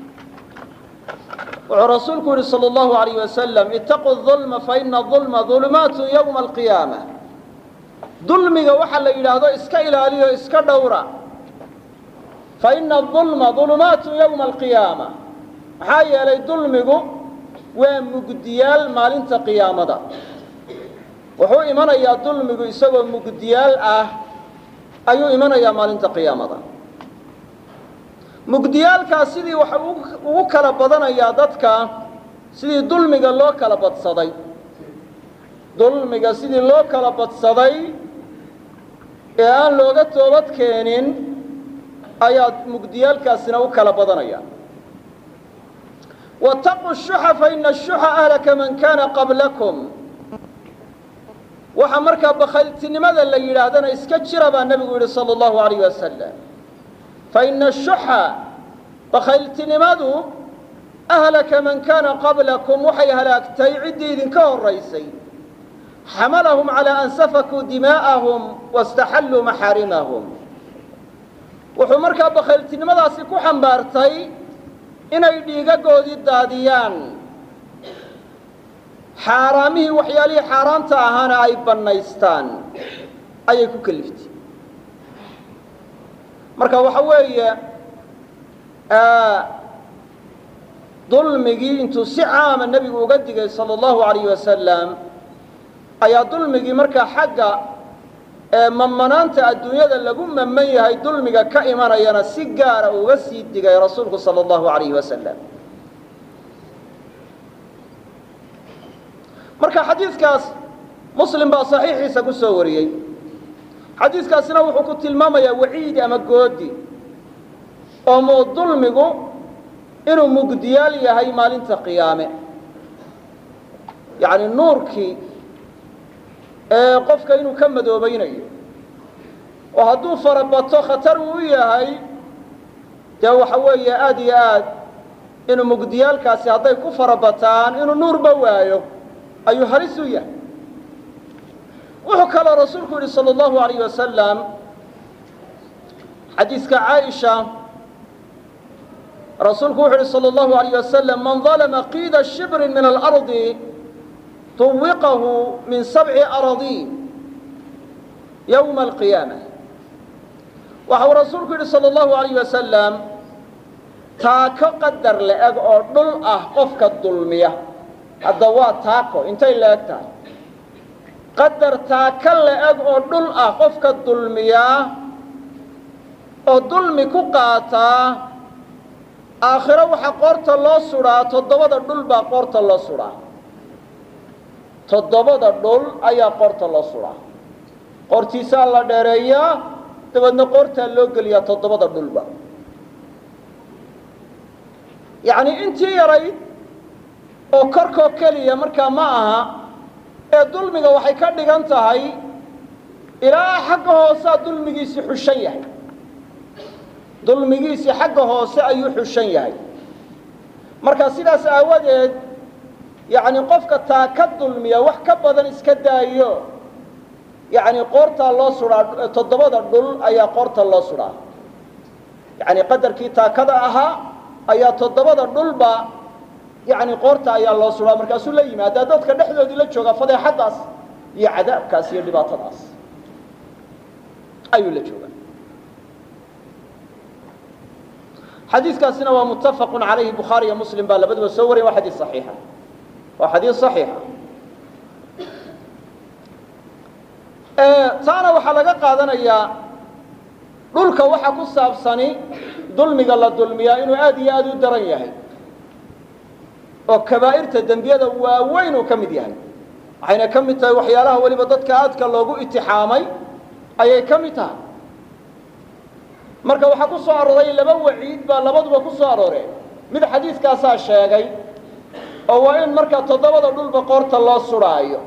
wuxuu rasuulku yihi salى اllahu alayh wasalam itaquu ظulma faina ظulma ظulumaatu ywma alqiyaama dulmiga waxa la yidhaahdo iska ilaaliyo iska dhowra faina ظulma ظulumaatu ywma alqiyaama maxaa yeelay dulmigu waa mugdiyaal maalinta qiyaamada wuxuu imanayaa dulmigu isagoo mugdiyaal ah ayuu imanayaa maalinta qiyaamada mugdiyaalkaas sidii waxa ugu kala badanayaa dadka sidii dulmiga loo kala badsaday dulmiga sidii loo kala badsaday ee aan looga toobad keenin ayaa mugdiyaalkaasina u kala badanaya wataquu shuxa faina ashuxa ahlaka man kana qablakum waxaa markaa bakhayltinimada la yidhaahdana iska jira baa nebigu yidhi sala allahu alayh wasalam faina ashuxa bakhayltinimadu ahlaka man kaana qablakum waxay halaagtay ciddii idinka horaysay xamalahum calaa an safakuu dimaa'ahum waاstaxalluu maxaarimahum wuxuu markaa bakhayltinimadaasi ku xambaartay inay dhiigagoodii daadiyaan xaaraamihii waxyaalihii xaaraanta ahaana ay bannaystaan ayay ku keliftay marka waxa weeye dulmigii intuu si caama nebigu uga digay sala allahu alayh wasalam ayaa dulmigii markaa xagga mamanaanta adduunyada lagu maman yahay dulmiga ka imanayana si gaara uga sii digay rasuulku sala allahu alayh wasalam marka xadiidkaas muslim baa saxiixiisa ku soo wariyey xadiidkaasina wuxuu ku tilmaamayaa waciidi ama goodi oo muu dulmigu inuu mugdiyaal yahay maalinta qiyaame yacni nuurkii ee qofka inuu ka madoobaynayo oo hadduu farabato khatar uu u yahay dee waxa weeye aada iyo aad inuu mugdiyaalkaasi hadday ku farabataan inuu nuurba waayo ayuu halis u yahay wuxuu kaloo rasuulku yidhi salى اllahu alayh wasalam xadiiska caaisha rasuulku wuxu uhi salى اllahu alayh wasalam man dalma qiida shibrin min alardi tuwiqahu min sabci aradiin yowma alqiyaama waxa uu rasuulku yidhi sala allahu alayh wasalam taako qadar la-eg oo dhul ah qofka dulmiya hadda waa taako intay la-eg tahay qadar taako la-eg oo dhul ah qofka dulmiyaa oo dulmi ku qaataa aakhiro waxaa qoorta loo sudhaa toddobada dhul baa qoorta loo sudhaa toddobada dhul ayaa qoorta loo sudhaa qoortiisaa la dheereeyaa dabeedna qoortaa loo geliyaa toddobada dhulba yacnii intii yarayd oo korkoo keliya markaa ma aha ee dulmiga waxay ka dhigan tahay ilaa xagga hoosaa dulmigiisii xushan yahay dulmigiisii xagga hoose ayuu xushan yahay marka sidaas aawadeed yacni qofka taa ka dulmiya wax ka badan iska daayo yacni qoortaa loo sudhaa toddobada dhul ayaa qoorta loo sudhaa yacni qadarkii taakada ahaa ayaa toddobada dhulba yacni qoorta ayaa loo sudhaa markaasuu la yimaadaa dadka dhexdoodii la joogaa fadeexaddaas iyo cadaabkaas iyo dhibaatadaas ayuu la joogaa xadiiskaasina waa muttafaqu calayhi bukhaari iyo muslim baa labaduba soo wariyen waa xadiis saxiixa waa xadiis saxiixa taana waxaa laga qaadanayaa dhulka waxa ku saabsani dulmiga la dulmiyaa inuu aad iyo aad u daran yahay oo kabaa'irta dembiyada waaweyn uu ka mid yahay waxayna ka mid tahay waxyaalaha weliba dadka aadka loogu itixaamay ayay ka mid tahay marka waxaa ku soo arooray laba waciid baa labaduba ku soo arooreen mid xadiiskaasaa sheegay oo waa in markaa toddobada dhulba qoorta loo sudhaayo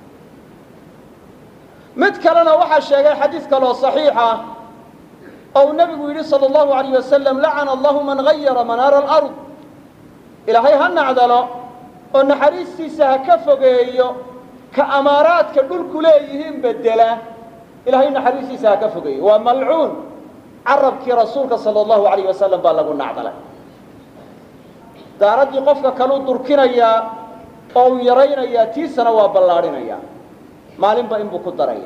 mid kalena waxaa sheegay xadiis kaloo saxiixa oo uu nebigu yidhi sala allahu alayh wasalam lacana allahu man gayara manaara alard ilaahay ha nacdalo oo naxariistiisa ha ka fogeeyo ka amaaraadka dhulku leeyihiin bedela ilaahay naxariistiisa ha ka fogeeyo waa malcuun carabkii rasuulka sala allahu alayh wasalam baa lagu nacdalay daaraddii qofka kaluu durkinayaa oo uu yaraynayaa tiisana waa ballaadhinayaa maalinba inbuu ku daraya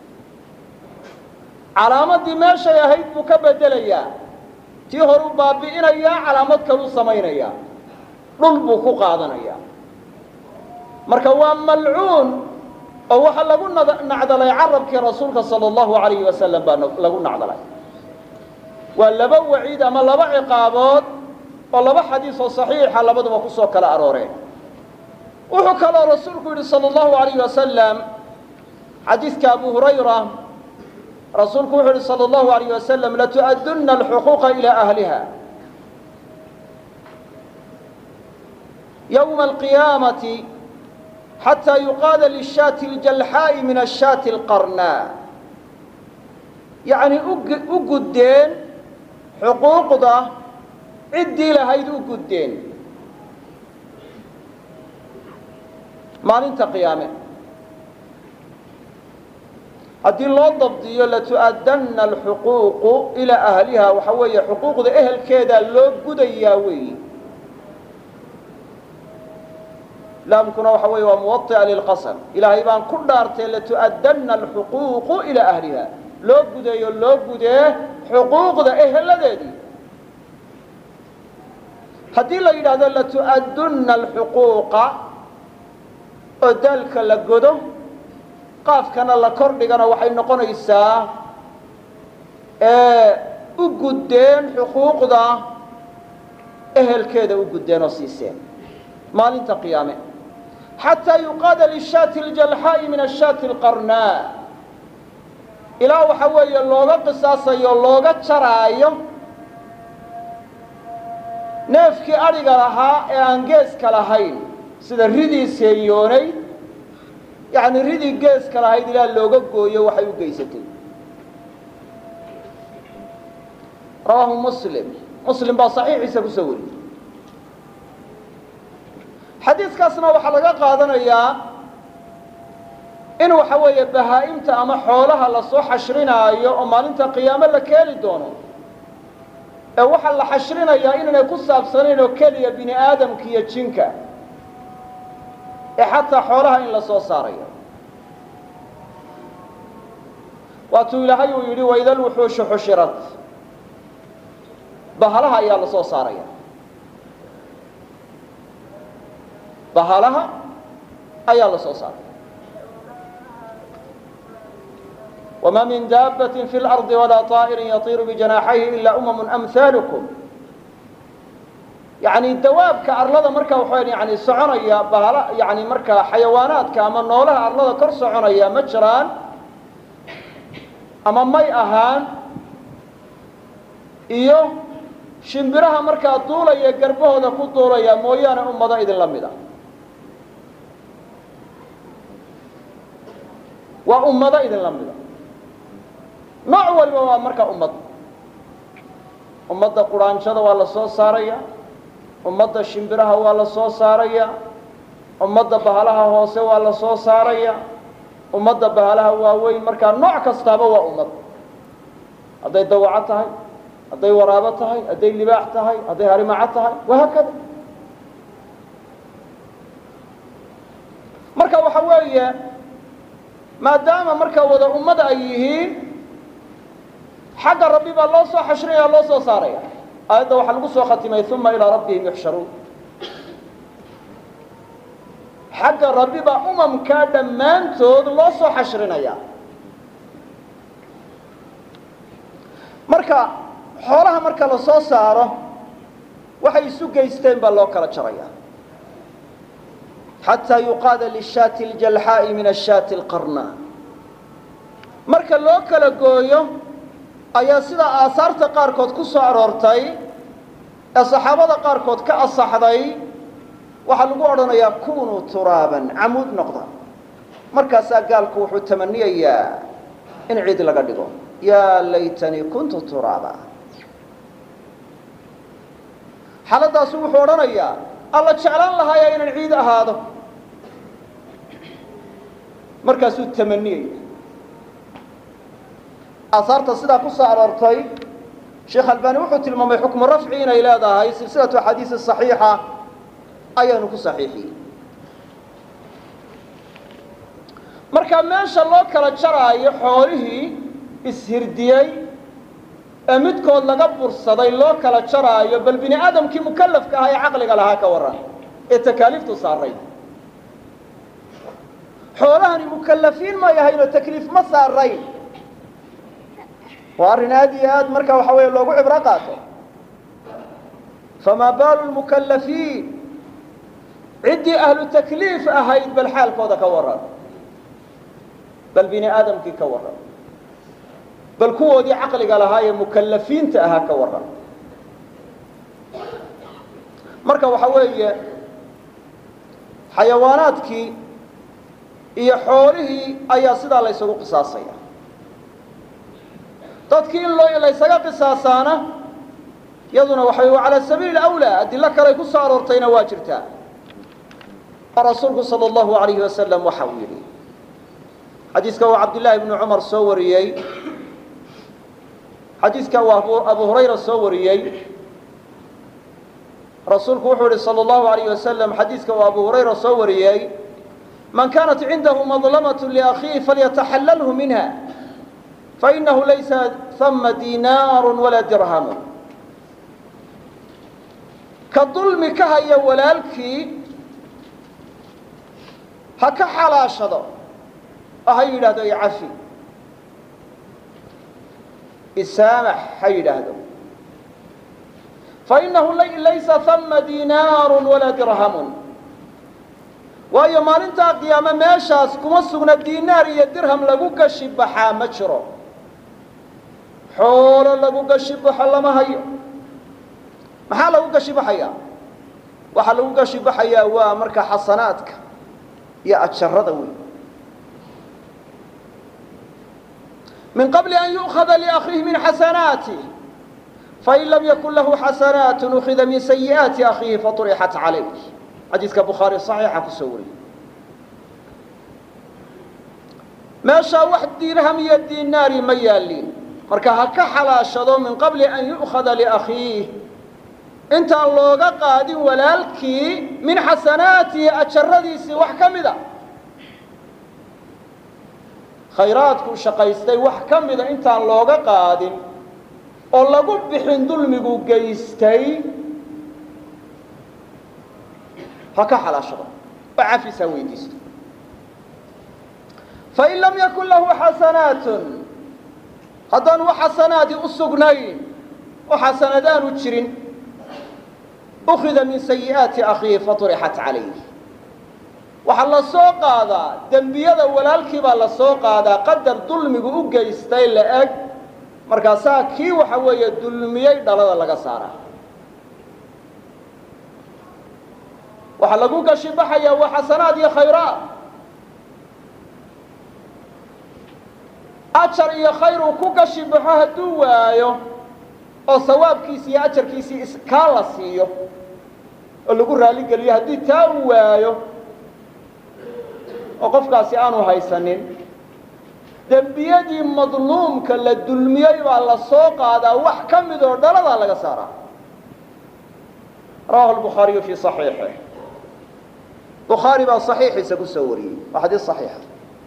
calaamaddii meeshay ahayd buu ka bedelayaa tii horuu baabi'inayaa calaamad kaluu samaynayaa dhul buu ku qaadanayaa marka waa malcuun oo waxaa lagu nacdalay carabkii rasuulka sala allahu alayhi wasalam baa lagu nacdalay waa laba waciid ama laba ciqaabood oo laba xadiis oo saxiixa labaduba ku soo kala arooreen wuxuu kaloo rasuulku yidhi sala allahu alayh wasalam xadiiska abu hurayra rasuulku wuxuu yihi salى اllahu alayh wasalam latu'aduna alxuquuqa ilaa ahliha yowma alqiyaamati xataa yuqaada lishaati aljalxaa'i min ashaati alqarnaa yacni u guddeen xuquuqda ciddii lahayd u guddeen maalinta qiyaame haddii loo dabdiyo latu'adanna alxuquuqu ilaa ahliha waxa weeye xuquuqda ehelkeedaa loo gudayaa weeyi laamkuna waxa weeye waa muwaطi'a lilqasam ilaahay baan ku dhaartay latu'adanna alxuquuqu ilaa ahliha loo gudeeyo loo gudee xuquuqda eheladeedii haddii la yidhaahdo latu'adunna alxuquuqa oo daalka la godo qaafkana la kor dhigana waxay noqonaysaa u guddeen xuquuqda ehelkeeda u guddeen oo siiseen maalinta qiyaame xataa yuqaada lishaati aljalxaa'i min ashaati alqarnaa ilaa waxa weeye looga qisaasayo looga jaraayo neefkii adhiga lahaa ee aan geeska lahayn sida ridii seeyoonay yacni ridii geeska lahayd ilaa looga gooyo waxay u geysatay rawaahu muslim muslim baa saxiixiisa ku soo wariyey xadiiskaasna waxaa laga qaadanayaa in waxa weeye bahaa-imta ama xoolaha lasoo xashrinaayo oo maalinta qiyaamo la keeni doono ee waxaa la xashrinayaa inaanay ku saabsanayn oo keliya bini aadamka iyo jinka ee xataa xoolaha in la soo saarayo waatuu ilaahay uu yidhi waida lwuxuushu xushirat bahalaha ayaa la soo saaraya bahalaha ayaa la soo saaraya wma min daabaة fi اlarضi walaa طaa'irin yatiiru bijanaaxayhi ila umamu amhaalكm yani dawaabka arlada marka waxa yani soconaya bahala yani markaa xayawaanaadka ama noolaha arlada kor soconaya ma jiraan ama may ahaan iyo shimbiraha markaa duulaya garbahooda ku duulaya mooyaane ummado idinla mid a waa ummado idinla mida nooc waliba waa markaa ummad ummadda quraanjada waa la soo saaraya ummadda shimbiraha waa la soo saaraya ummadda bahalaha hoose waa la soo saaraya ummadda bahalaha waaweyn markaa nooc kastaaba waa ummad hadday dawaco tahay hadday waraabo tahay hadday libaax tahay hadday harimaco tahay wahaakada marka waxa weeye maadaama markaa wada ummada ay yihiin xagga rabbi baa loo soo xashrinaya loo soo saaraya aayadda waxaa lagu soo khatimay uma ilaa rabbihim yuxsharuun xagga rabbi baa umamkaa dhammaantood loo soo xashrinaya marka xoolaha marka la soo saaro waxay isu geysteen baa loo kala jaraya xataa yuqaada lishaati ljalxaa'i min ashaati alqarna marka loo kala gooyo ayaa sida aasaarta qaarkood ku soo aroortay ee saxaabada qaarkood ka asaxday waxaa lagu odhanayaa kunuu turaaban camuud noqda markaasaa gaalku wuxuu tamaniyayaa in ciid laga dhigo yaa laytanii kuntu turaaba xaaladaasu wuxuu odhanayaa alla jeclaan lahaaya inaan ciid ahaado markaasuu tamaniyaya aasaarta sidaa ku soo aroortay sheekh albani wuxuu tilmaamay xukmu rafci inay leedahay silsilatu axaadiisi صaxiixa ayaanu ku saxiixiyey marka meesha loo kala jaraayo xoolihii ishirdiyey ee midkood laga bursaday loo kala jaraayo bal bini aadamkii mukalafka ahaa ee caqliga lahaa ka warran ee takaaliiftu saaray xoolahani mukalafiin may ahayn oo takliif ma saarayn waa arrin aad iyo aad marka waxa weeye loogu cibro qaato famaa baalu lmukalafiin ciddii ahlu takliif ahayd bal xaalkooda ka warran bal bini aadamkii ka warran bal kuwoodii caqliga lahaa ee mukalafiinta ahaa ka warran marka waxa weeye xayawaanaadkii iyo xoolihii ayaa sidaa la ysugu qisaasaya dadkii in loo laysaga qisaasaana yaduna waxay calaa sabiili awlaa adilo kaley ku soo aroortayna waa jirtaa oo rasuulku sala allahu alayhi wasalam waxa uu yidhi xadiiska uu cabdillaahi bnu cumar soo wariyey xadiiska uu abu hurayra soo wariyey rasuulku wuxuu yihi salى اllahu alayh wasalam xadiiska uu abu hurayra soo wariyey man kanat cindahu madlamaة liakhiihi falyataxallalhu minha fainahu laysa hama dinaaru walaa dirhamu ka dulmi ka haya walaalkii ha ka xalaashado oo ha yidhahdo icafi isaamax ha yidhaahdo fainahu laysa hama dinaaru walaa dirhamun waayo maalintaa qiyaame meeshaas kuma sugna dinaar iyo dirham lagu gashi baxaa ma jiro xoolo lagu gashi baxo lama hayo maxaa lagu gashi baxayaa waxaa lagu gashi baxayaa waa marka xasanaadka iyo ajarada wey min qabli an yu'khada liakhiihi min xasanaatih fain lam yakun lahu xasanaat ukhida min sayi'aati akhiihi faطurixat calayh xadiiska bukhaari صaxiixa kusoo wariyey meeshaa wax dirham iyo dinaari ma yaalin marka ha ka xalaashado min qabli an yu'khada liakhiih intaan looga qaadin walaalkii min xasanaatihi ajaradiisii wax ka mida khayraadkuu shaqaystay wax ka mida intaan looga qaadin oo lagu bixin dulmigu geystay ha ka xalaashado oo cafis ha weydiisto fain lam yakun lahu xasanaatun haddaan wax xasanaadi u sugnayn oo xasanad aanu jirin ukhida min sayi'aati akhiihi faturixat calayh waxaa la soo qaadaa dembiyada walaalkii baa la soo qaadaa qadar dulmigu u geystay la eg markaasaa kii waxa weeye dulmiyey dhalada laga saaraa waxaa lagu gashi baxayaa waa xasanaad iyo khayraad ajar iyo khayr uu ku gashi baxo hadduu waayo oo sawaabkiisi iyo ajarkiisii iskaa la siiyo oo lagu raaligeliyo haddii taa uu waayo oo qofkaasi aanu haysanin dembiyadii madluumka la dulmiyey baa la soo qaadaa wax ka mid oo dhaladaa laga saaraa rawahu lbukhaariyu fii saxiixih bukhaari baa saxiixiisa ku soo wariyey waa xadiis saxiixa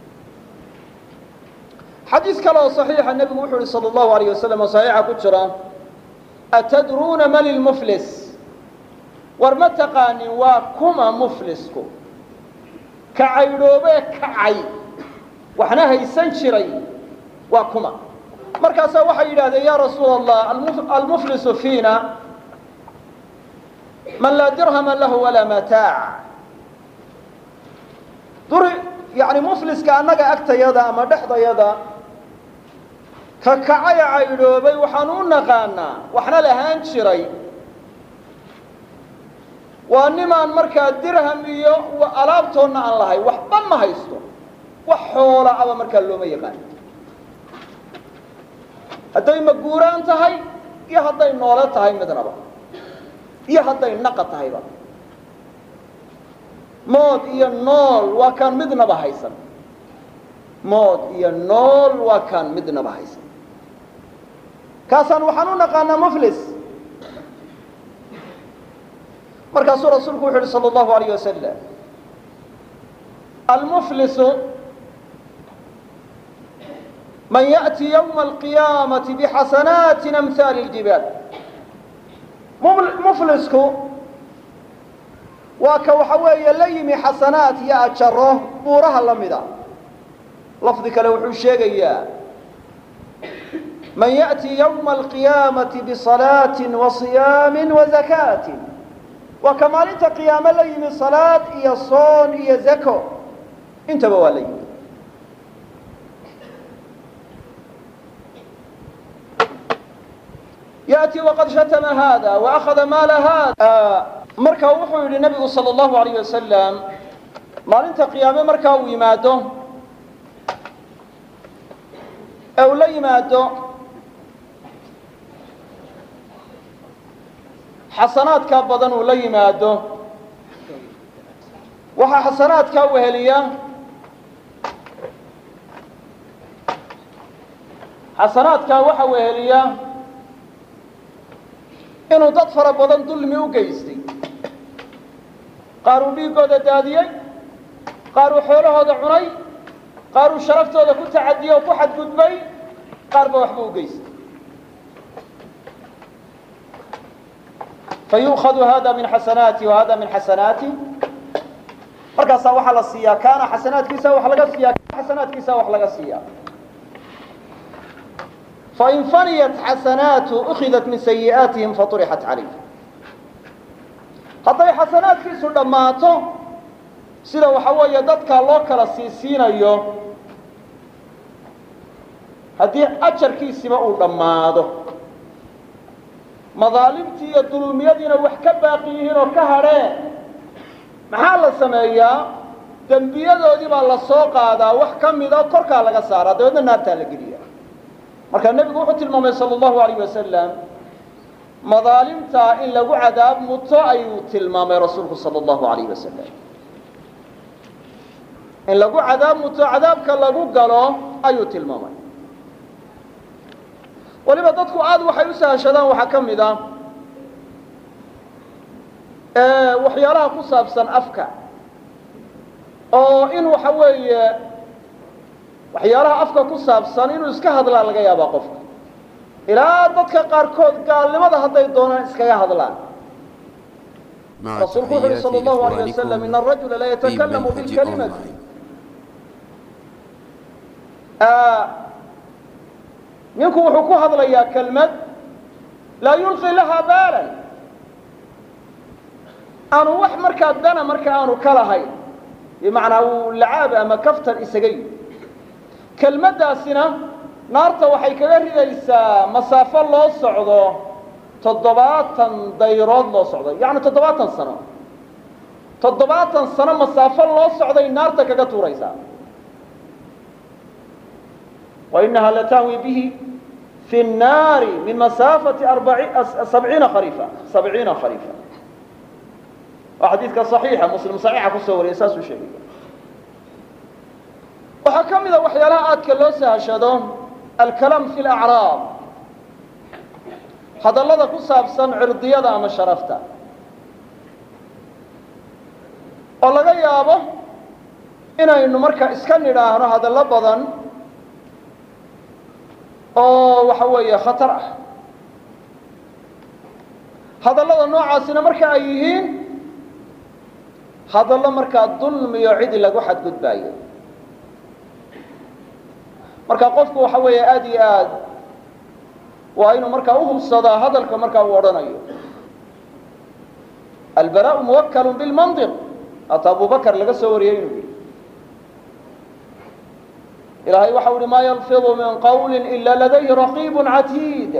xadiis kale oo saxiixa nebigu wuxuu yihi sala allahu alayh wasalam oo saxiixa ku jira atadruuna mali lmuflis war ma taqaanin waa kuma muflisku ka caydhoobee kacay waxna haysan jiray waa kuma markaasaa waxay yidhahdeen ya rasuula allah almuflisu fiina man laa dirhama lahu walaa mataac duri yani mufliska annaga agtayada ama dhexdayada ka kacaya caydhoobay waxaan u naqaanaa waxna lahaan jiray waa nimaan markaa dirham iyo alaabtoonna aan lahay waxba ma haysto wax xoola aba markaa looma yaqaan hadday maguuraan tahay iyo hadday noole tahay midnaba iyo hadday naqa tahayba mood iyo nool waa kaan midnaba haysan mood iyo nool waa kaan midnaba haysan kaasaan waxaan u naqaanaa muflis markaasuu rasuulku wuxu uhi salى اllahu alayh wasalam almuflisu man yaأti ywma alqiyaamati bixasanaati amhaali اljibaal muflisku waa ka waxa weeye la yimi xasanaat iyo ajaro buuraha la mida lafdi kale wuxuu sheegayaa man yaأti ywma alqiyaamati biصalaaةi waصiyaami wazakaati waa ka maalinta qiyaamo la yimi salaad iyo soon iyo zako intaba waa la yimi yaأti waqad shatama hada waأkhada maala hada marka wuxuu yidhi nabigu salى اllahu alayh wasalam maalinta qiyaame markaa uu yimaado ee uu la yimaado xasanaadkaa badan uu la yimaado waxaa xasanaadkaa weheliya xasanaadkaa waxa weheliya inuu dad fara badan dulmi u geystay qaar uu dhiiggooda daadiyey qaar uu xoolahooda cunay qaar uu sharaftooda ku tacadiyey oo ku xadgudbay qaar ba waxba u geystay fayu'khadu hada min xasanaati wa hada min xasanaati markaasaa waxaa la siiyaa kaana xasanaadkiisa wax laga siiya kaana xasanaadkiisa wax laga siiya fain faniyat xasanaatu ukhidat min sayi'aatihim faطurixat calayh hadday xasanaadkiisu dhammaato sida waxa weeye dadka loo kala siisiinayo haddii ajarkiisiba uu dhammaado madaalimtii iyo dulmiyadiina wax ka baaqi yihiin oo ka hadheen maxaa la sameeyaa dembiyadoodii baa la soo qaadaa wax ka mida korkaa laga saaraa dabeedna naartaa la geliya marka nebigu wuxuu tilmaamay sala allahu alayh wasalam madaalimtaa in lagu cadaab muto ayuu tilmaamay rasuulku sala allahu alayh wasalam in lagu cadaab muto cadaabka lagu galo ayuu tilmaamay waliba dadku aada waxay u sahashadaan waxaa ka mid ah waxyaalaha ku saabsan afka oo in waxa weeye waxyaalaha afka ku saabsan inuu iska hadlaa laga yaabaa qofka ilaa dadka qaarkood gaalnimada hadday doonaan iskaga hadlaan مع rasuulku wuxu uhi تحيات sal allahu alay wasalam in إخوانكم arajula la في yatakalamu منهج bilkalimati أونلاين ninku wuxuu ku hadlayaa kelmad laa yulqi lahaa baalan aanu wax markaa dana marka aanu ka lahayn bimacnaa uu lacaab ama kaftan isaga yimi kelmaddaasina naarta waxay kaga ridaysaa masaafo loo socdo toddobaatan dayrood loo socdo yacni toddobaatan sano toddobaatan sano masaafo loo socday naarta kaga tuuraysaa وإنها لتهوي به في النار من مسافة أربعي... سبعين خريفا سبعين خريفا وحديثك صحيحة مسلم صحيحة كسور إنساس شيء وحكم إذا وحيالا آتك اللوسة هشدو الكلام في الأعراض هذا الله كساب سن عرضية أما شرفتا والله يابا إنا إنه مركا إسكن إلهنا هذا الله بدن oo waxa weeye khatar ah hadallada noocaasina marka ay yihiin hadallo markaa dulmiyo cidi lagu xadgudbaayo marka qofku waxa weeye aada iyo aad waa inuu markaa uhubsadaa hadalka markaa uu odhanayo albaraءu muwakkalu bilmandiq hata abu bakar laga soo wariyey inuu yihi ilaahay waxau uhi maa yalfidu min qawli ila ladayhi raqiibu catiid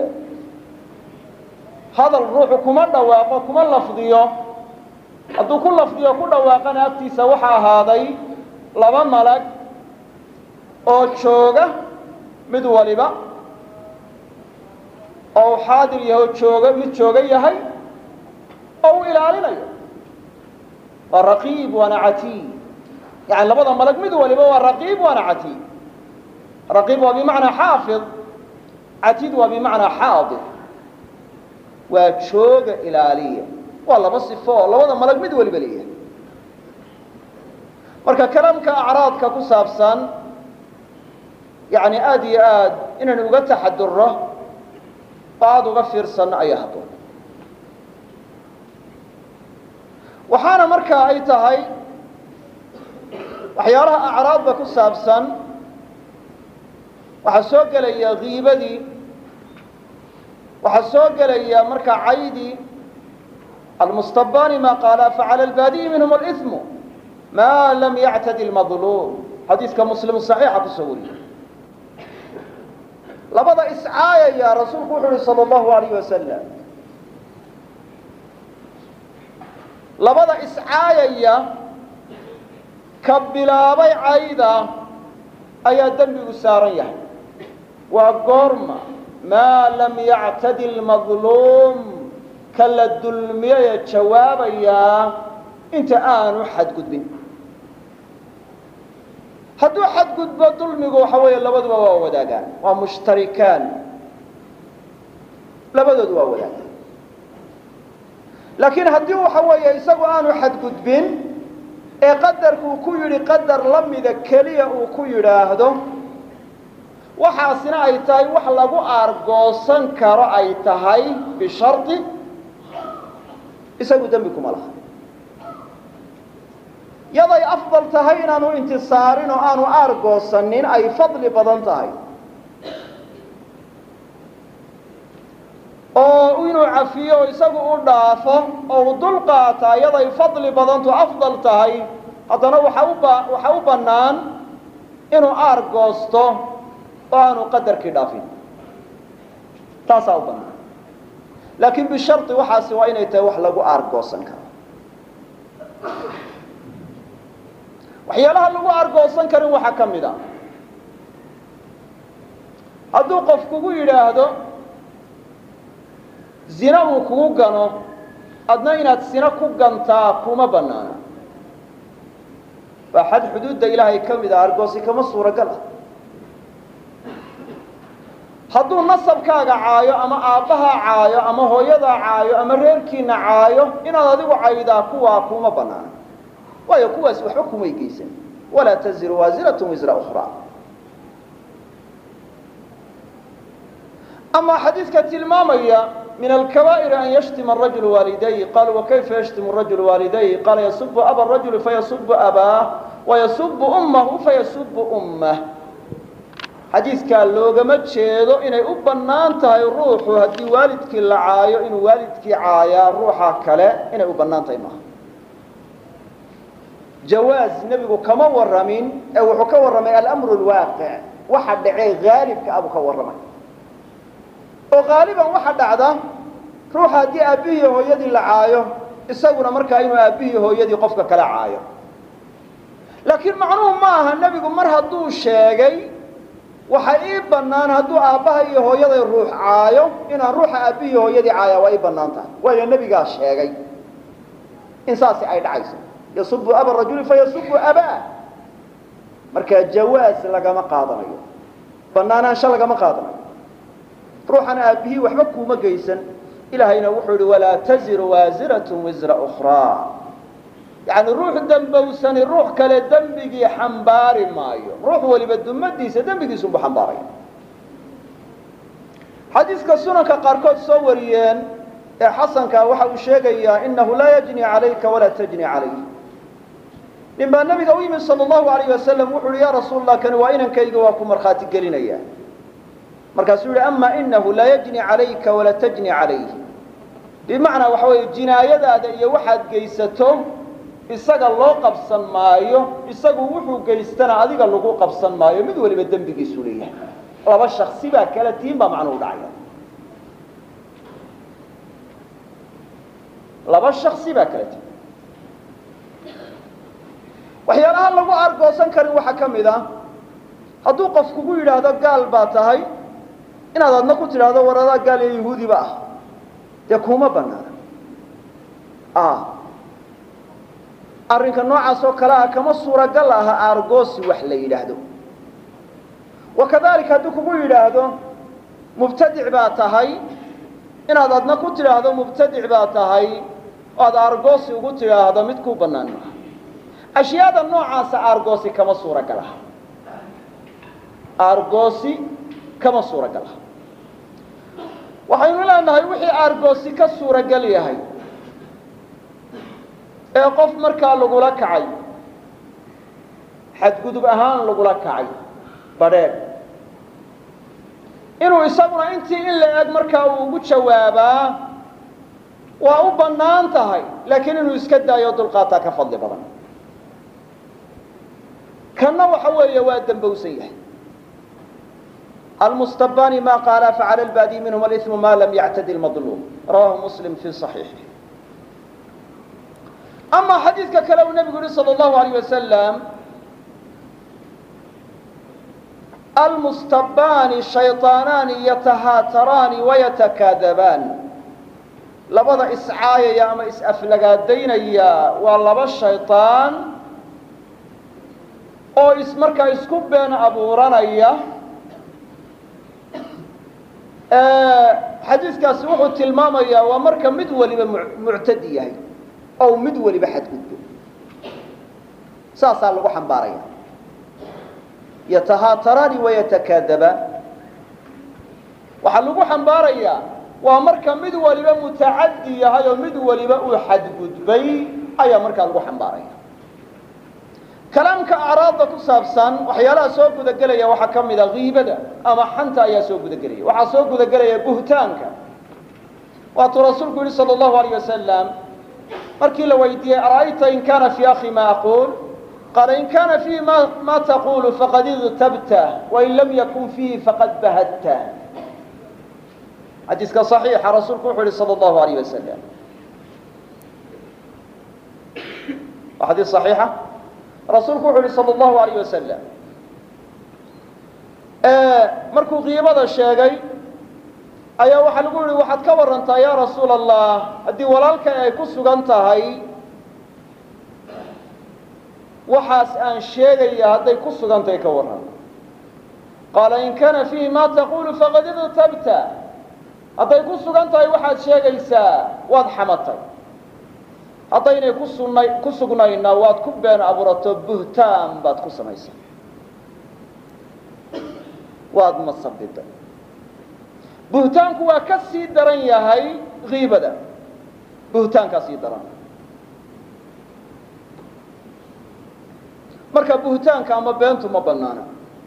hadal ruuxu kuma dhawaaqo kuma lafdiyo hadduu ku lafdiyo ku dhawaaqana agtiisa waxa ahaaday laba malag oo jooga mid waliba oo uu xaadir yahay oo jooga mid jooga yahay oo uu ilaalinayo waa raqiib waana catiid yani labada malag mid waliba waa raqiib waana catiid raqiib waa bimacnaa xaafid catiid waa bimacnaa xaadir waa jooga ilaaliya waa laba sifo oo labada malag mid waliba leeyahay marka kalaamka acraadka ku saabsan yani aada iyo aad inaan uga taxaduro oo aada uga fiirsanno ayaa habboon waxaana marka ay tahay waxyaalaha acraadda ku saabsan waxaa soo gelaya kiibadii waxaa soo gelaya markaa caydii almustabani ma qaala facala albaadiyi minhum aliثmu ma lam yactadi lmadluum xadiiska muslim saxiixa kusoo wariyey labada iscaayaya rasuulku wuxu uhi salى اllahu alayh wasalam labada iscaayaya ka bilaabay cayda ayaa dembigu saaran yahay waa goorma maa lam yactadi lmadluum ka la dulmiyaya jawaabayaa inta aanu xadgudbin hadduu xadgudbo dulmigu waxa weeye labaduba waa wadaagaan waa mushtarikaan labadoodu waa wadaagaan laakiin haddii waxa weeye isagu aanu xadgudbin ee qadarkuu ku yidhi qadar la mida keliya uu ku yidhaahdo waxaasina ay tahay wax lagu aargoosan karo ay tahay bishardi isagu dembi kuma laha yaday afdal tahay inaanu intisaarin oo aanu aargoosanin ay fadli badan tahay oo inuu cafiyo oo isagu u dhaafo oo u dul qaataa yaday fadli badantu afdal tahay haddana waxa u ba waxa u bannaan inuu aargoosto oo aanu qadarkii dhaafin taasaa u bannaan laakiin bishardi waxaasi waa inay tahay wax lagu aargoosan karo waxyaalaha lagu aargoosan karin waxaa ka mid a hadduu qof kugu yidhaahdo zina uu kugu gano adna inaad sina ku gantaa kuma bannaana waa xad xuduudda ilaahay ka mid ah argoosi kama suuragal ah hadduu nasabkaaga caayo ama aabbahaa caayo ama hooyadaa caayo ama reerkiina caayo inaad adigu caydaa kuwaa kuma banaana waayo kuwaas waxba kumay geysan walaa taziru waasiratun wisra ukhraa ama xadiidka tilmaamaya min alkabaa'iri an yashtima arajulu waalidayh qaaluu wakayfa yashtimu rajulu waalidayh qaala yasubu aba rajuli fayasubu abaah wayasubu ummahu fayasubu ummah xadiidkaa loogama jeedo inay u bannaan tahay ruuxu haddii waalidkii la caayo inuu waalidkii caayaa ruuxa kale inay u bannaan tahay maaha jawaaz nebigu kama warramin ee wuxuu ka warramay alamru lwaaqic waxa dhacee haalibka abuu ka warramay oo haaliban waxa dhacda ruuxa haddii aabbihii hooyadii la caayo isaguna markaa inuu aabbihii hooyadii qofka kala caayo laakiin macnuhu ma aha nebigu mar hadduu sheegay waxa ii bannaan hadduu aabbaha iyo hooyaday ruux caayo inaan ruuxa aabbihii hooyadii caayaa waa ii bannaan tahay waayo nebigaa sheegay in saasi ay dhacayso yasubu aba rajuli fayasubu abaa marka jawaas lagama qaadanayo bannaanaansho lagama qaadanayo ruuxana aabbihii waxba kuuma geysan ilaahayna wuxuu yihi walaa taziru waasiratun wisra ukhraa yacni ruux dembowsani ruux kale dembigii xambaari maayo ruux waliba dumadiisa dembigiisunbu xambaaraya xadiiska sunanka qaarkood soo wariyeen ee xasanka waxa uu sheegayaa inahu laa yajni calayka walaa tajni calayh nin baa nabiga u yimid sal allahu alayh wasalam wuxu uhi ya rasuul allah kani waa inankayga waa ku markhaati gelinaya markaasuu yihi ama inahu laa yajni calayka walaa tajni calayh bimacnaa waxa weeye jinaayadaada iyo waxaad geysato isaga loo qabsan maayo isagu wuxuu geystana adiga lagu qabsan maayo mid waliba dembigiisu leeyahay laba shaksi baa kala tihin baa macnuhu dhacaya laba shaksi baa kala tihin waxyaalaha lagu argoosan karin waxaa ka mid ah hadduu qof kugu yidhaahdo gaal baa tahay inaad adna ku tidhaahdo war adaa gaal iyo yahuudiba ah dee kuma banaana arrinka noocaas oo kale ah kama suuragal aha aargoosi wax la yidhaahdo wakadalika hadduu kugu yidhaahdo mubtadic baa tahay inaad adna ku tidhaahdo mubtadic baa tahay oo aad aargoosi ugu tidhaahdo mid kuu bannaan maaha ashyaada noocaasa aargoosi kama suuragal aha aargoosi kama suuragal aha waxaynu leenahay wixii aargoosi ka suuragal yahay ee qof markaa lagula kacay xadgudub ahaan lagula kacay badheedh inuu isaguna intii in la eg markaa uu ugu jawaabaa waa u bannaan tahay laakiin inuu iska daayo dulqaataa ka fadli badan kanna waxa weeye waa dembowsan yahay almustabani ma qaala facala lbaadi minhum aliثmu ma lam yactadi lmadluum rawahu muslim fi صaxiixi ama xadiidka kale uu nebigu yihi salى اllahu alayh wasalam almustabaani shayطaanaani yatahaataraani wayatakaadabaan labada iscaayaya ama is-aflagaadaynaya waa laba shayطaan oo is markaa isku been abuuranaya xadiidkaasi wuxuu tilmaamayaa waa marka mid waliba muctadi yahay oo mid waliba xadgudbo saasaa lagu xambaaraya yatahaataraani wayatakaadabaan waxaa lagu xambaarayaa waa marka mid waliba mutacadi yahay oo mid waliba uu xadgudbay ayaa markaa lagu xambaaraya kalaamka acraadda ku saabsan waxyaalaha soo gudagelaya waxaa ka mid a kiibada ama xanta ayaa soo gudagelaya waxaa soo gudagelaya buhtaanka waatuu rasuulku yihi salى اllahu alayh wasalam markii la weydiiyey ara'ayta in kana fii akhi ma aquul qaala in kana fiihi ma ma taqulu faqad igtabta wain lam yakun fiihi faqad bahadta xadiiska صaxiixa rasuulku wuxuu yihi salى اllahu alayh wasalam waa xadiis صaxiixa rasuulku wuxuu yihi salى اllahu alayh wasalam markuu kiibada sheegay ayaa waxaa lagu yihi waxaad ka warantaa ya rasuula allah haddii walaalkay ay ku sugan tahay waxaas aan sheegaya hadday ku sugantahay ka warran qaala in kana fiihi ma taqulu faqad iqtabta hadday ku sugan tahay waxaad sheegaysaa waad xamatay haddaynay ku sunay ku sugnayna waad ku been abuurato buhtaan baad ku samaysay waad masabiday buhtaanku waa ka sii daran yahay kiibada buhtaankaa sii daran marka buhtaanka ama beentu ma banaana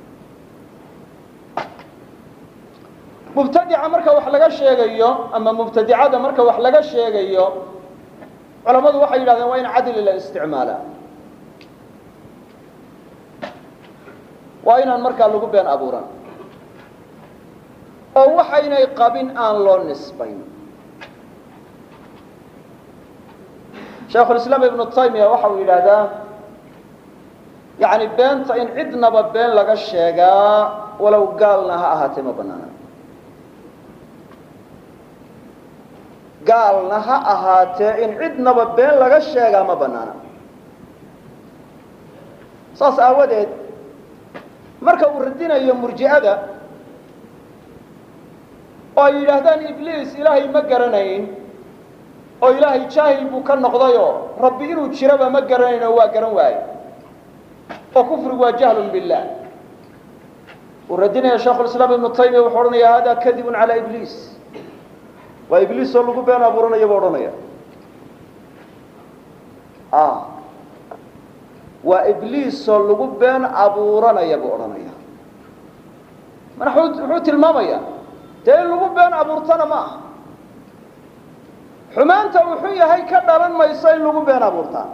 mubtadica marka wax laga sheegayo ama mubtadicada marka wax laga sheegayo culammadu waxay yidhahdeen waa in cadli la isticmaala waa inaan markaa lagu been abuuran oo waxaynay qabin aan loo nisbayn shaekhulislaam ibnu taymiya waxa uu yidhaahdaa yani beenta in cidnaba been laga sheegaa walow gaalna ha ahaatee ma banaana gaalna ha ahaatee in cidnaba been laga sheegaa ma banaana saas aawadeed marka uu radinayo murji'ada oo ay yidhaahdaan ibliis ilaahay ma garanayn oo ilaahay jaahil buu ka noqdayoo rabbi inuu jiraba ma garanayn oo waa garan waaye oo kufrigu waa jahlun billah uu radinaya sheikhulislaam ibnu taymiya wuxuu odhanaya hada kadibun calaa ibliis waa ibliis oo lagu been abuuranaya buu odhanaya waa ibliis oo lagu been abuuranaya buu odhanaya mana muxuu tilmaamaya dee in lagu been abuurtana ma aha xumaanta uu xun yahay ka dhalan mayso in lagu been abuurtaa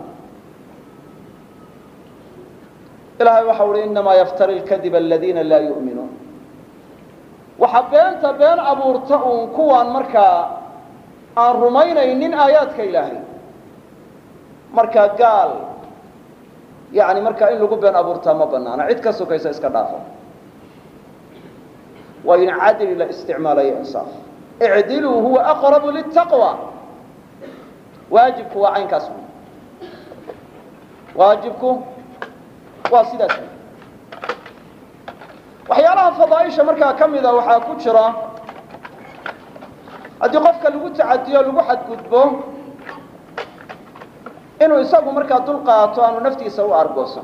ilahay waxa uhi inamaa yaftari lkadiba aladiina laa yu'minuun waxa beenta been abuurta uun kuwaan markaa aan rumaynaynin aayaadka ilaahay markaa gaal yani markaa in lagu been abuurtaa ma banaana cid ka sokaysa iska dhaafa waa in cadli la isticmaalayo insaaf icdiluu huwa aqrabu litaqwa waajibku waa caynkaas wey waajibku waa sidaas wey waxyaalaha fadaaisha markaa ka mida waxaa ku jira haddii qofka lagu tacadiyo lagu xadgudbo inuu isagu markaa dul qaato aanu naftiisa u argoosan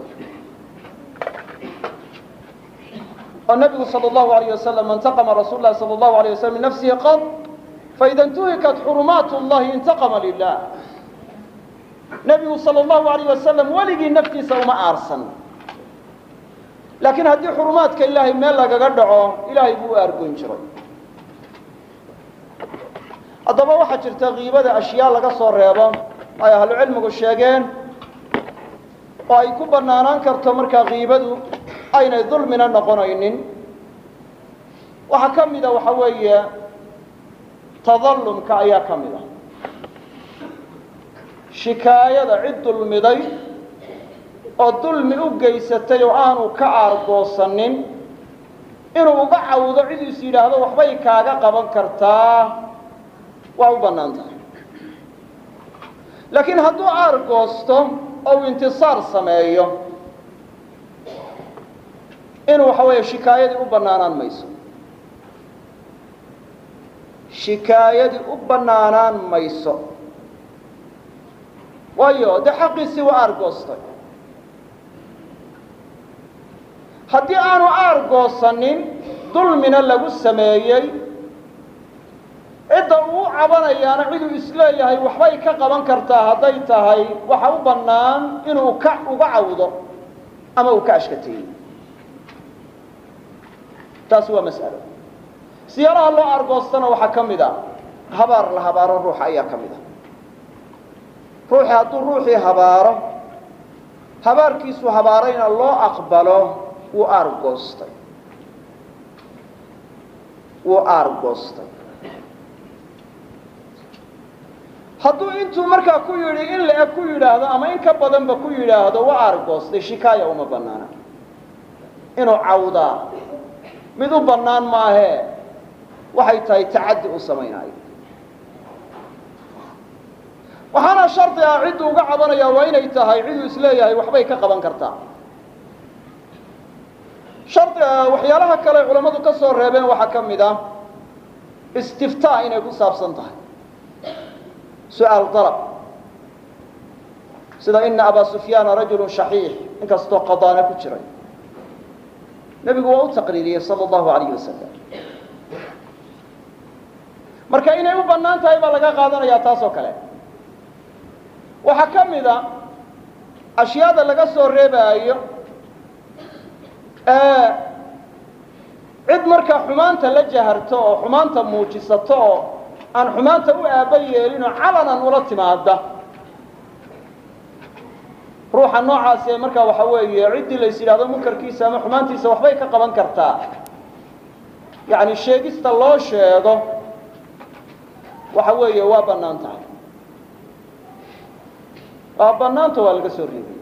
oo nabigu sal اllahu alayh wasalam intaqama rasuul lahi sal اllahu alayh waslam min nafsihi qad faida intuhikat xurumaat اllahi intaqama lilah nebigu sal اllahu alayh wasalam weligii naftiisa uma aarsan laakiin haddii xurumaadka ilaahay meel lagaga dhaco ilaahay buu u aargoyn jiray haddaba waxaa jirta kiibada ashyaa laga soo reebo ay ahlucilmigu sheegeen oo ay ku banaanaan karto markaa kiibadu aynay dulmina noqonaynin waxaa ka mida waxa weeye tadallumka ayaa ka mid a shikaayada cid dulmiday oo dulmi u geysatay oo aanu ka aargoosanin inuu uga cawdo cid is yidhaahdo waxbay kaaga qaban kartaa waa u bannaan tahay laakiin hadduu aargoosto oo uu intisaar sameeyo inuu waxa weeye shikaayadii u bannaanaan mayso shikaayadii u bannaanaan mayso waayo dee xaqiisii waa aargoostay haddii aanu aargoosanin dulmina lagu sameeyey cidda uu cabanayaana ciduu isleeyahay waxbay ka qaban kartaa hadday tahay waxa u bannaan inuu ka uga cawdo ama uu ka ashkateeyo taasi waa mas'alo siyaalaha loo argoostana waxaa ka mid a habaar la habaaro ruuxa ayaa ka mid a ruuxi hadduu ruuxii habaaro habaarkiisu habaarayna loo aqbalo wuu aargoostay wuu aargoostay hadduu intuu markaa ku yidhi in la-eg ku yidhaahdo ama in ka badanba ku yidhaahdo waa aargoostay shikaaya uma bannaana inuu cawdaa mid u bannaan maahee waxay tahay tacaddi u samaynayo waxaana shardi ah cidduu uga cabanaya waa inay tahay ciduu isleeyahay waxbay ka qaban kartaa shardi waxyaalaha kale ay culammadu ka soo reebeen waxaa ka mid ah istiftaa inay ku saabsan tahay su-aal dalab sida ina abaa sufyaana rajulu shaxiix inkastoo qadaana ku jiray nebigu waa u taqriiriyey sala allahu alayh wasalam marka inay u bannaan tahay baa laga qaadanayaa taas oo kale waxaa ka mid a ashyaada laga soo reebaayo cid markaa xumaanta la jaharto oo xumaanta muujisato oo aan xumaanta u aaba yeelinoo calanan ula timaada ruuxa noocaasi ee markaa waxa weeye ciddii lays yidhahdo munkarkiisa ama xumaantiisa waxbay ka qaban kartaa yacni sheegista loo sheego waxa weeye waa bannaan tahay waa bannaanta waa laga soo reebay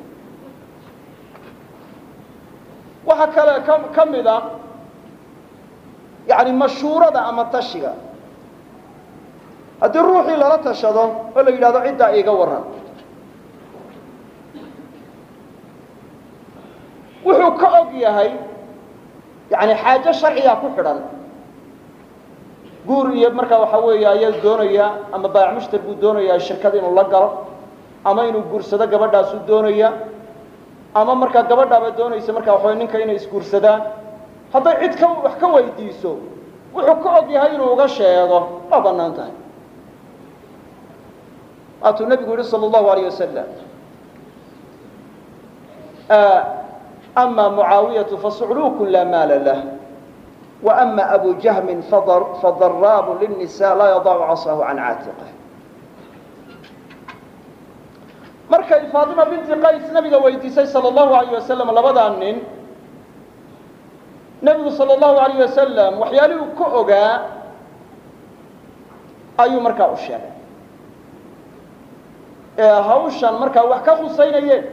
waxaa kale ka ka mid a yacni mashhuurada ama tashiga haddii ruuxii lala tashado oo la yidhahdo ciddaa iiga warran wuxuu ka og yahay yani xaajo sharciga ku xidhan guur iyo markaa waxa weeye ayaa doonaya ama baayac mushtar buu doonayaa shirkad inuu la galo ama inuu guursado gabadhaasuu doonaya ama markaa gabadhaaba doonaysa markaa waxawa ninka inay isguursadaan hadday cid ka wax ka weydiiso wuxuu ka og yahay inuu uga sheego waa bannaan tahay waatuu nebigu yihi sala allahu alayh wasalam ama mucaawiyatu fasucluukun laa maala lah wa ama abu jahmin fadaraabu lilnisa laa yadacu casahu can caatiqih markay faatima binti qays nabiga weydiisay sala allahu alayh wasalam labadaa nin nebigu sala allahu alayh wasalam waxyaalihii uu ka ogaa ayuu markaa u sheegay ee hawshan markaa wax ka khusaynayeen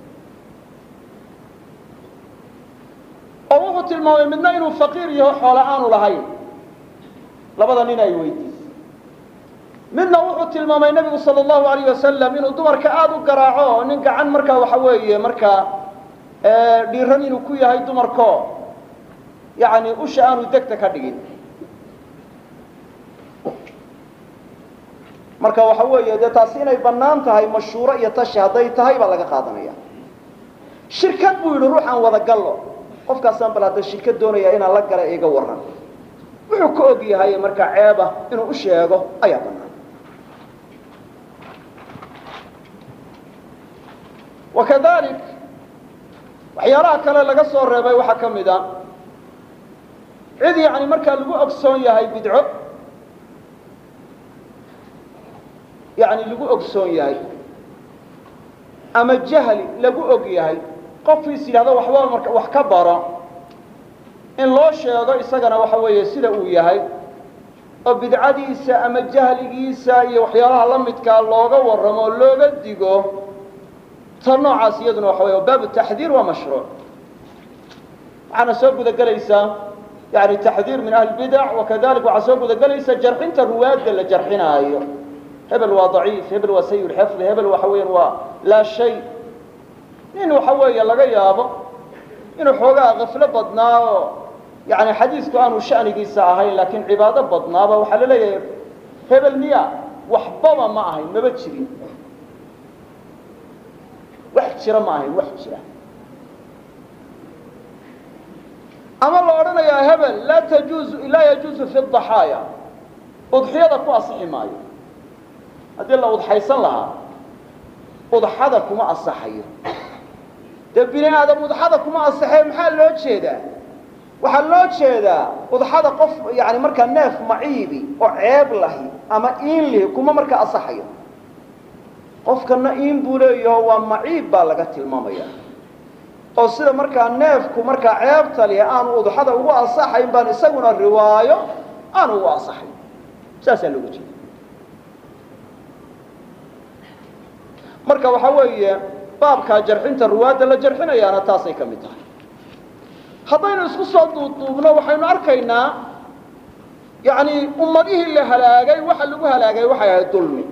oo wuxuu tilmaamay midna inuu faqiir yaho xoolo aanu lahayn labada nin ay weydiisay midna wuxuu tilmaamay nebigu sala allahu alayh wasalam inuu dumarka aada u garaaco oo nin gacan markaa waxa weeye markaa dhiiran inuu ku yahay dumarko yacni usha aanu degta ka dhigin marka waxa weeye dee taasi inay bannaan tahay mashhuuro iyo tashi hadday tahay baa laga qaadanaya shirkad buu yidhi ruuxaan wada gallo qofkaasaan bal hadda shirkad doonaya inaan la gala iga warran wuxuu ka og yahay markaa ceeba inuu u sheego ayaa bannaan wakadalik waxyaalaha kale laga soo reebay waxaa ka mid a cid yacni markaa lagu ogsoon yahay bidco yacni lagu ogsoon yahay ama jahli lagu og yahay qofkiis yidhahdo waxba marka wax ka baro in loo sheego isagana waxa weeye sida uu yahay oo bidcadiisa ama jahligiisa iyo waxyaalaha la midkaa looga warramo oo looga digo ta noocaas iyaduna waxa wey baabu taxdiir waa mashruuc waxaana soo gudagelaysaa yani taxdiir min ahli bidac wakadalik waxaa soo gudagelaysa jarxinta ruwaadda la jarxinaayo hebel waa daciif hebel waa sayi xifdi hebel waxa weyan waa laa shay nin waxa weeye laga yaabo inuu xoogaa kaflo badnaa oo yani xadiisku aanu shanigiisa ahayn laakiin cibaado badnaaba waxaa la leeyahay hebel miya waxbaba ma ahayn maba jirin wax jira ma ahayn wax jira ama la odhanayaa hebel laa tajuuzu laa yajuuzu fi daxaaya udxiyada ku asixi maayo haddii la udxaysan lahaa udxada kuma asaxayo dee bini aadam udxada kuma asaxee maxaa loo jeedaa waxaa loo jeedaa udxada qof yani markaa neef maciibi oo ceeb lahi ama iin lihi kuma markaa asaxayo qofkana iin buu leeyaho waa maciib baa laga tilmaamaya oo sida markaa neefku markaa ceebta lihi aanu udxada ugu asaxayn baan isaguna riwaayo aanu ugu asaxayn saasaa looga jeeda marka waxa weeye baabkaa jarxinta ruwaadda la jarxinayaana taasay ka mid tahay haddaynu isku soo duuduubno waxaynu arkaynaa yani ummadihii la halaagay waxa lagu halaagay waxay ahayd dulmi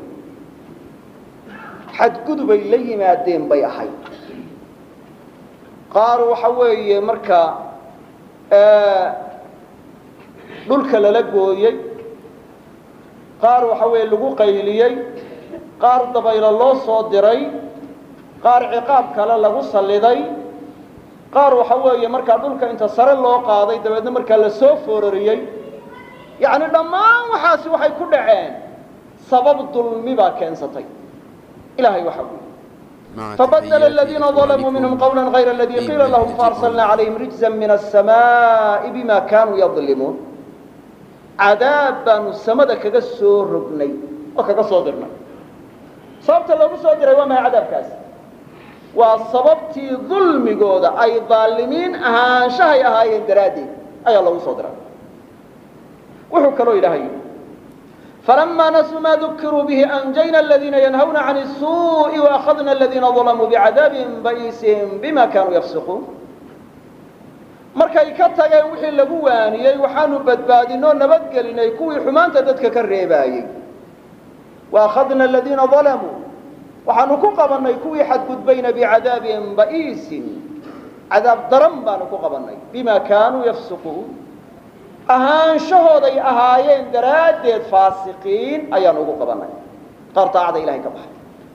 xadgudubay la yimaadeen bay ahayd qaar waxa weeye markaa dhulka lala gooyey qaar waxa weeye lagu qayliyey qaar dabaylo loo soo diray qaar ciqaab kale lagu salliday qaar waxa weeye markaa dhulka inta sare loo qaaday dabeedna markaa la soo foorariyey yacni dhammaan waxaasi waxay ku dhaceen sabab dulmi baa keensatay ilahay waxa uu فبدل الذين ظلموا منهم قولا غير الذي قيل لهم فأرسلنا عليهم رجزا من السماء بما كانوا يظلمون عذاب بانو السماء كغا سو رغني او كغا سو درنا sababta loogu soo diray waa maxay cadaabkaas waa sababtii dulmigooda ay daalimiin ahaanshahay ahaayeen daraaddeed ayaa loogu soo diray wuxuu kaloo ilaahay yidhi فلما نسوا ما ذكروا به أنجينا الذين ينهون عن السوء وأخذنا الذين ظلموا بعذاب بئيس بما كانوا يفسقون markay ka tageen wixii lagu waaniyey waxaanu badbaadinoo nabadgelinay kuwii xumaanta dadka ka reebaayey وأخذنا الذين ظلموا waxaanu ku qabannay kuwii xadgudbayna bicadaabin ba'iisin cadaab daran baanu ku qabannay bima kaanuu yafsuquun ahaanshahooday ahaayeen daraaddeed faasiqiin ayaanu ugu qabannay qaar daacada ilahay ka baxay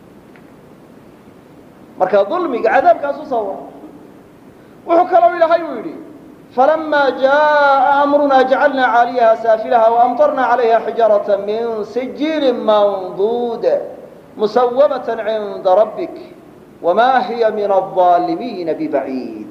marka dulmiga cadaabkaas u sawar wuxuu kaloo ilaahay uu yidhi فلما جاء أمرنا جعلنا عاليها سافلها وأمطرنا عليها حجارة من سجيل منضود مسومة عند ربك وما هي من الظالمين ببعيد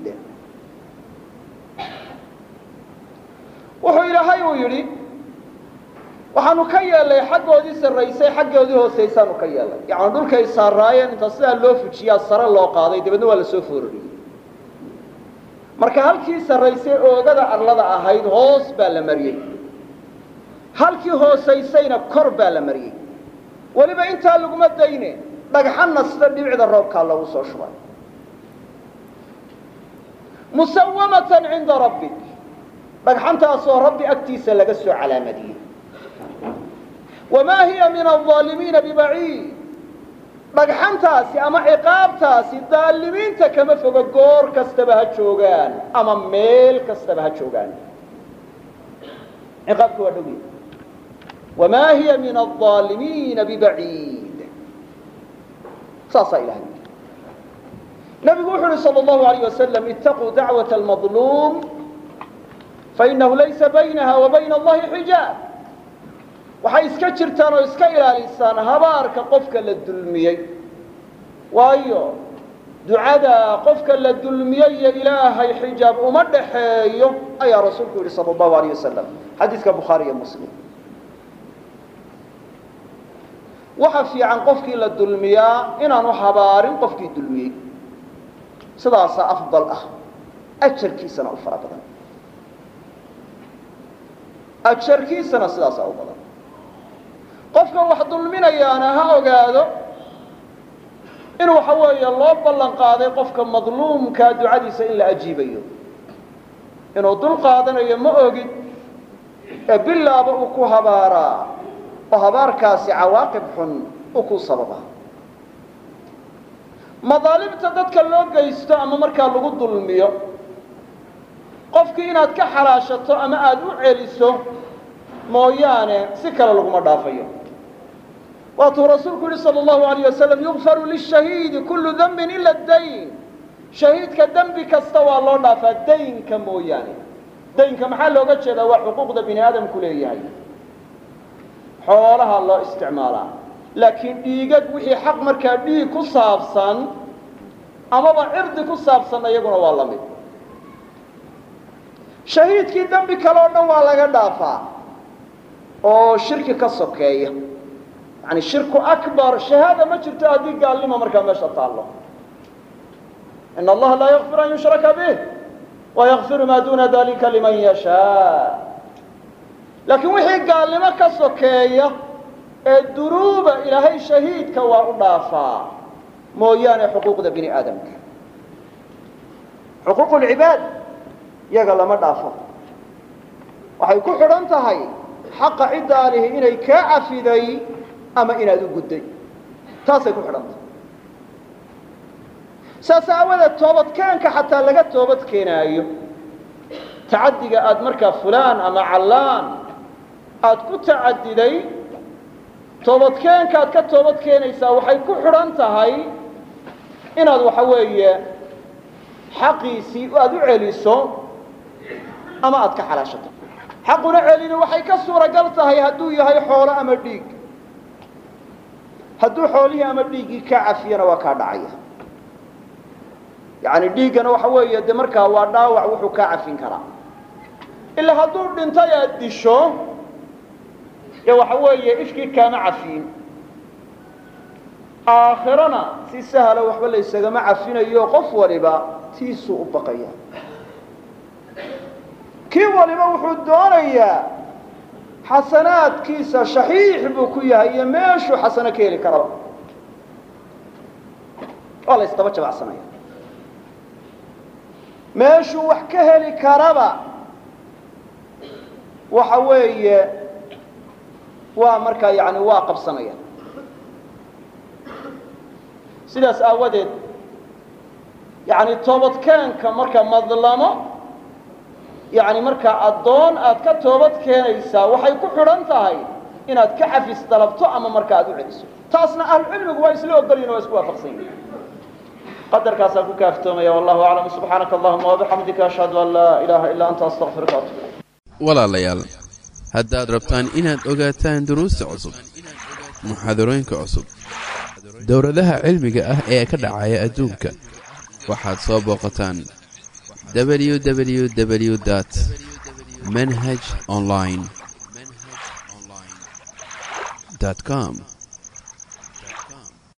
wuxuu ilaahay uu yidhi waxaanu ka yeelnay xaggoodii sarraysay xaggoodii hoosaysaanu ka yeelnay yacni dhulkay saaraayeen inta sidaa loo fujiyaa sare loo qaaday dabeedna waa la soo foorariyey marka halkii sarraysay oogada arlada ahayd hoos baa la mariyey halkii hoosaysayna kor baa la mariyey weliba intaa laguma dayne dhagxanna sida dhibicda roobkaa loogu soo shubay musawamatan cinda rabbik dhagxantaasoo rabbi agtiisa laga soo calaamadiyey wamaa hiya min alظaalimiina bibaciid dhagxantaasi ama ciqaabtaasi daalimiinta kama fogo goor kastaba ha joogaan ama meel kastaba ha joogaan ciqaabka waa dhow wamaa hiya min alظaalimiina bibaciid saasaa ilahay nabigu wuxu uhi salى اllahu alayh wasalam itaquu dacwaة almaظluum fainahu laysa baynaha wa bayna allahi xijaab waxay iska jirtaan oo iska ilaalisaan habaarka qofka la dulmiyey waayo ducada qofka la dulmiyey iyo ilaahay xijaab uma dhaxeeyo ayaa rasuulku yidhi sala allahu alayh wasalam xadiiska bukhaari iyo muslim waxa fiican qofkii la dulmiyaa inaanu habaarin qofkii dulmiyey sidaasaa afdal ah ajarkiisana u fara badan ajarkiisana sidaasaa u badan qofka wax dulminayaana ha ogaado in waxa weeye loo ballan qaaday qofka madluumkaa ducadiisa in la ajiibayo inuu dul qaadanayo ma ogid ee bilaaba uu ku habaaraa oo habaarkaasi cawaaqib xun u ku sababa madaalimta dadka loo geysto ama markaa lagu dulmiyo qofkii inaad ka xalaashato ama aada u celiso mooyaane si kale laguma dhaafayo waatuu rasuulku yihi salى اllahu alayh wasalam yugfaru lishahiidi kullu dembin ila dayn shahiidka dembi kasta waa loo dhaafaa daynka mooyaane daynka maxaa looga jeedaa waa xuquuqda bini aadamku leeyahay xoolaha loo isticmaalaa laakiin dhiigag wixii xaq markaa dhiig ku saabsan amaba cirdi ku saabsan iyaguna waa la mid shahiidkii dembi kale oo dhan waa laga dhaafaa oo shirki ka sokeeya yani shirku akbar shahaada ma jirto haddii gaalnimo markaa meesha taallo in allaha laa yakfir an yushraka bih wayakfiru maa duna dalika liman yashaa laakiin wixii gaalnimo ka sokeeya ee dunuuba ilaahay shahiidka waa u dhaafaa mooyaane xuquuqda bini aadamka xuquuq lcibaad yaga lama dhaafo waxay ku xidhan tahay xaqa ciddaa lihi inay kaa cafiday ama inaad u gudday taasay ku xidhan tahay saas aawadeed toobadkeenka xataa laga toobad keenaayo tacaddiga aad markaa fulaan ama callaan aad ku tacadiday toobadkeenkaad ka toobad keenaysaa waxay ku xidhan tahay inaad waxa weeye xaqiisii aad u celiso ama aad ka xalaashato xaquna celini waxay ka suuragal tahay hadduu yahay xoolo ama dhiig hadduu xoolihii ama dhiiggii ka cafiyana waa kaa dhacaya yacni dhiiggana waxa weeye de markaa waa dhaawac wuxuu kaa cafin karaa ilaa hadduu dhintay aad disho dee waxa weeye ishkii kaama cafiin aakhirana si sahla waxba laysagama cafinayo qof waliba tiisuu u baqaya kii waliba wuxuu doonayaa xasanaadkiisa shaxiix buu ku yahay iyo meeshuu xasano ka heli karaba waa la ysdaba jabacsanaya meeshuu wax ka heli karaba waxa weeye waa markaa yani waa qabsanaya sidaas aawadeed yani toobadkeenka marka madlamo yani markaa addoon aad ka toobad keenaysaa waxay ku xidhan tahay inaad ka xafis dalabto ama marka aad u celiso taasna ahlucilmigu waa isla ogolyihin waa isku waafaqsan yihin qadarkaasaan ku kaaftoomaya wallahu aclam subxaanaka allahuma wabixamdika ashhadu an laa ilaaha ilaa anta astaqfiruka atub walaalayaal haddaad rabtaan inaad ogaataan duruusta cusub muxaadarooyinka cusub dowladaha cilmiga ah ee ka dhacaya adduunka waxaad soo booqataan www dt manhaj online com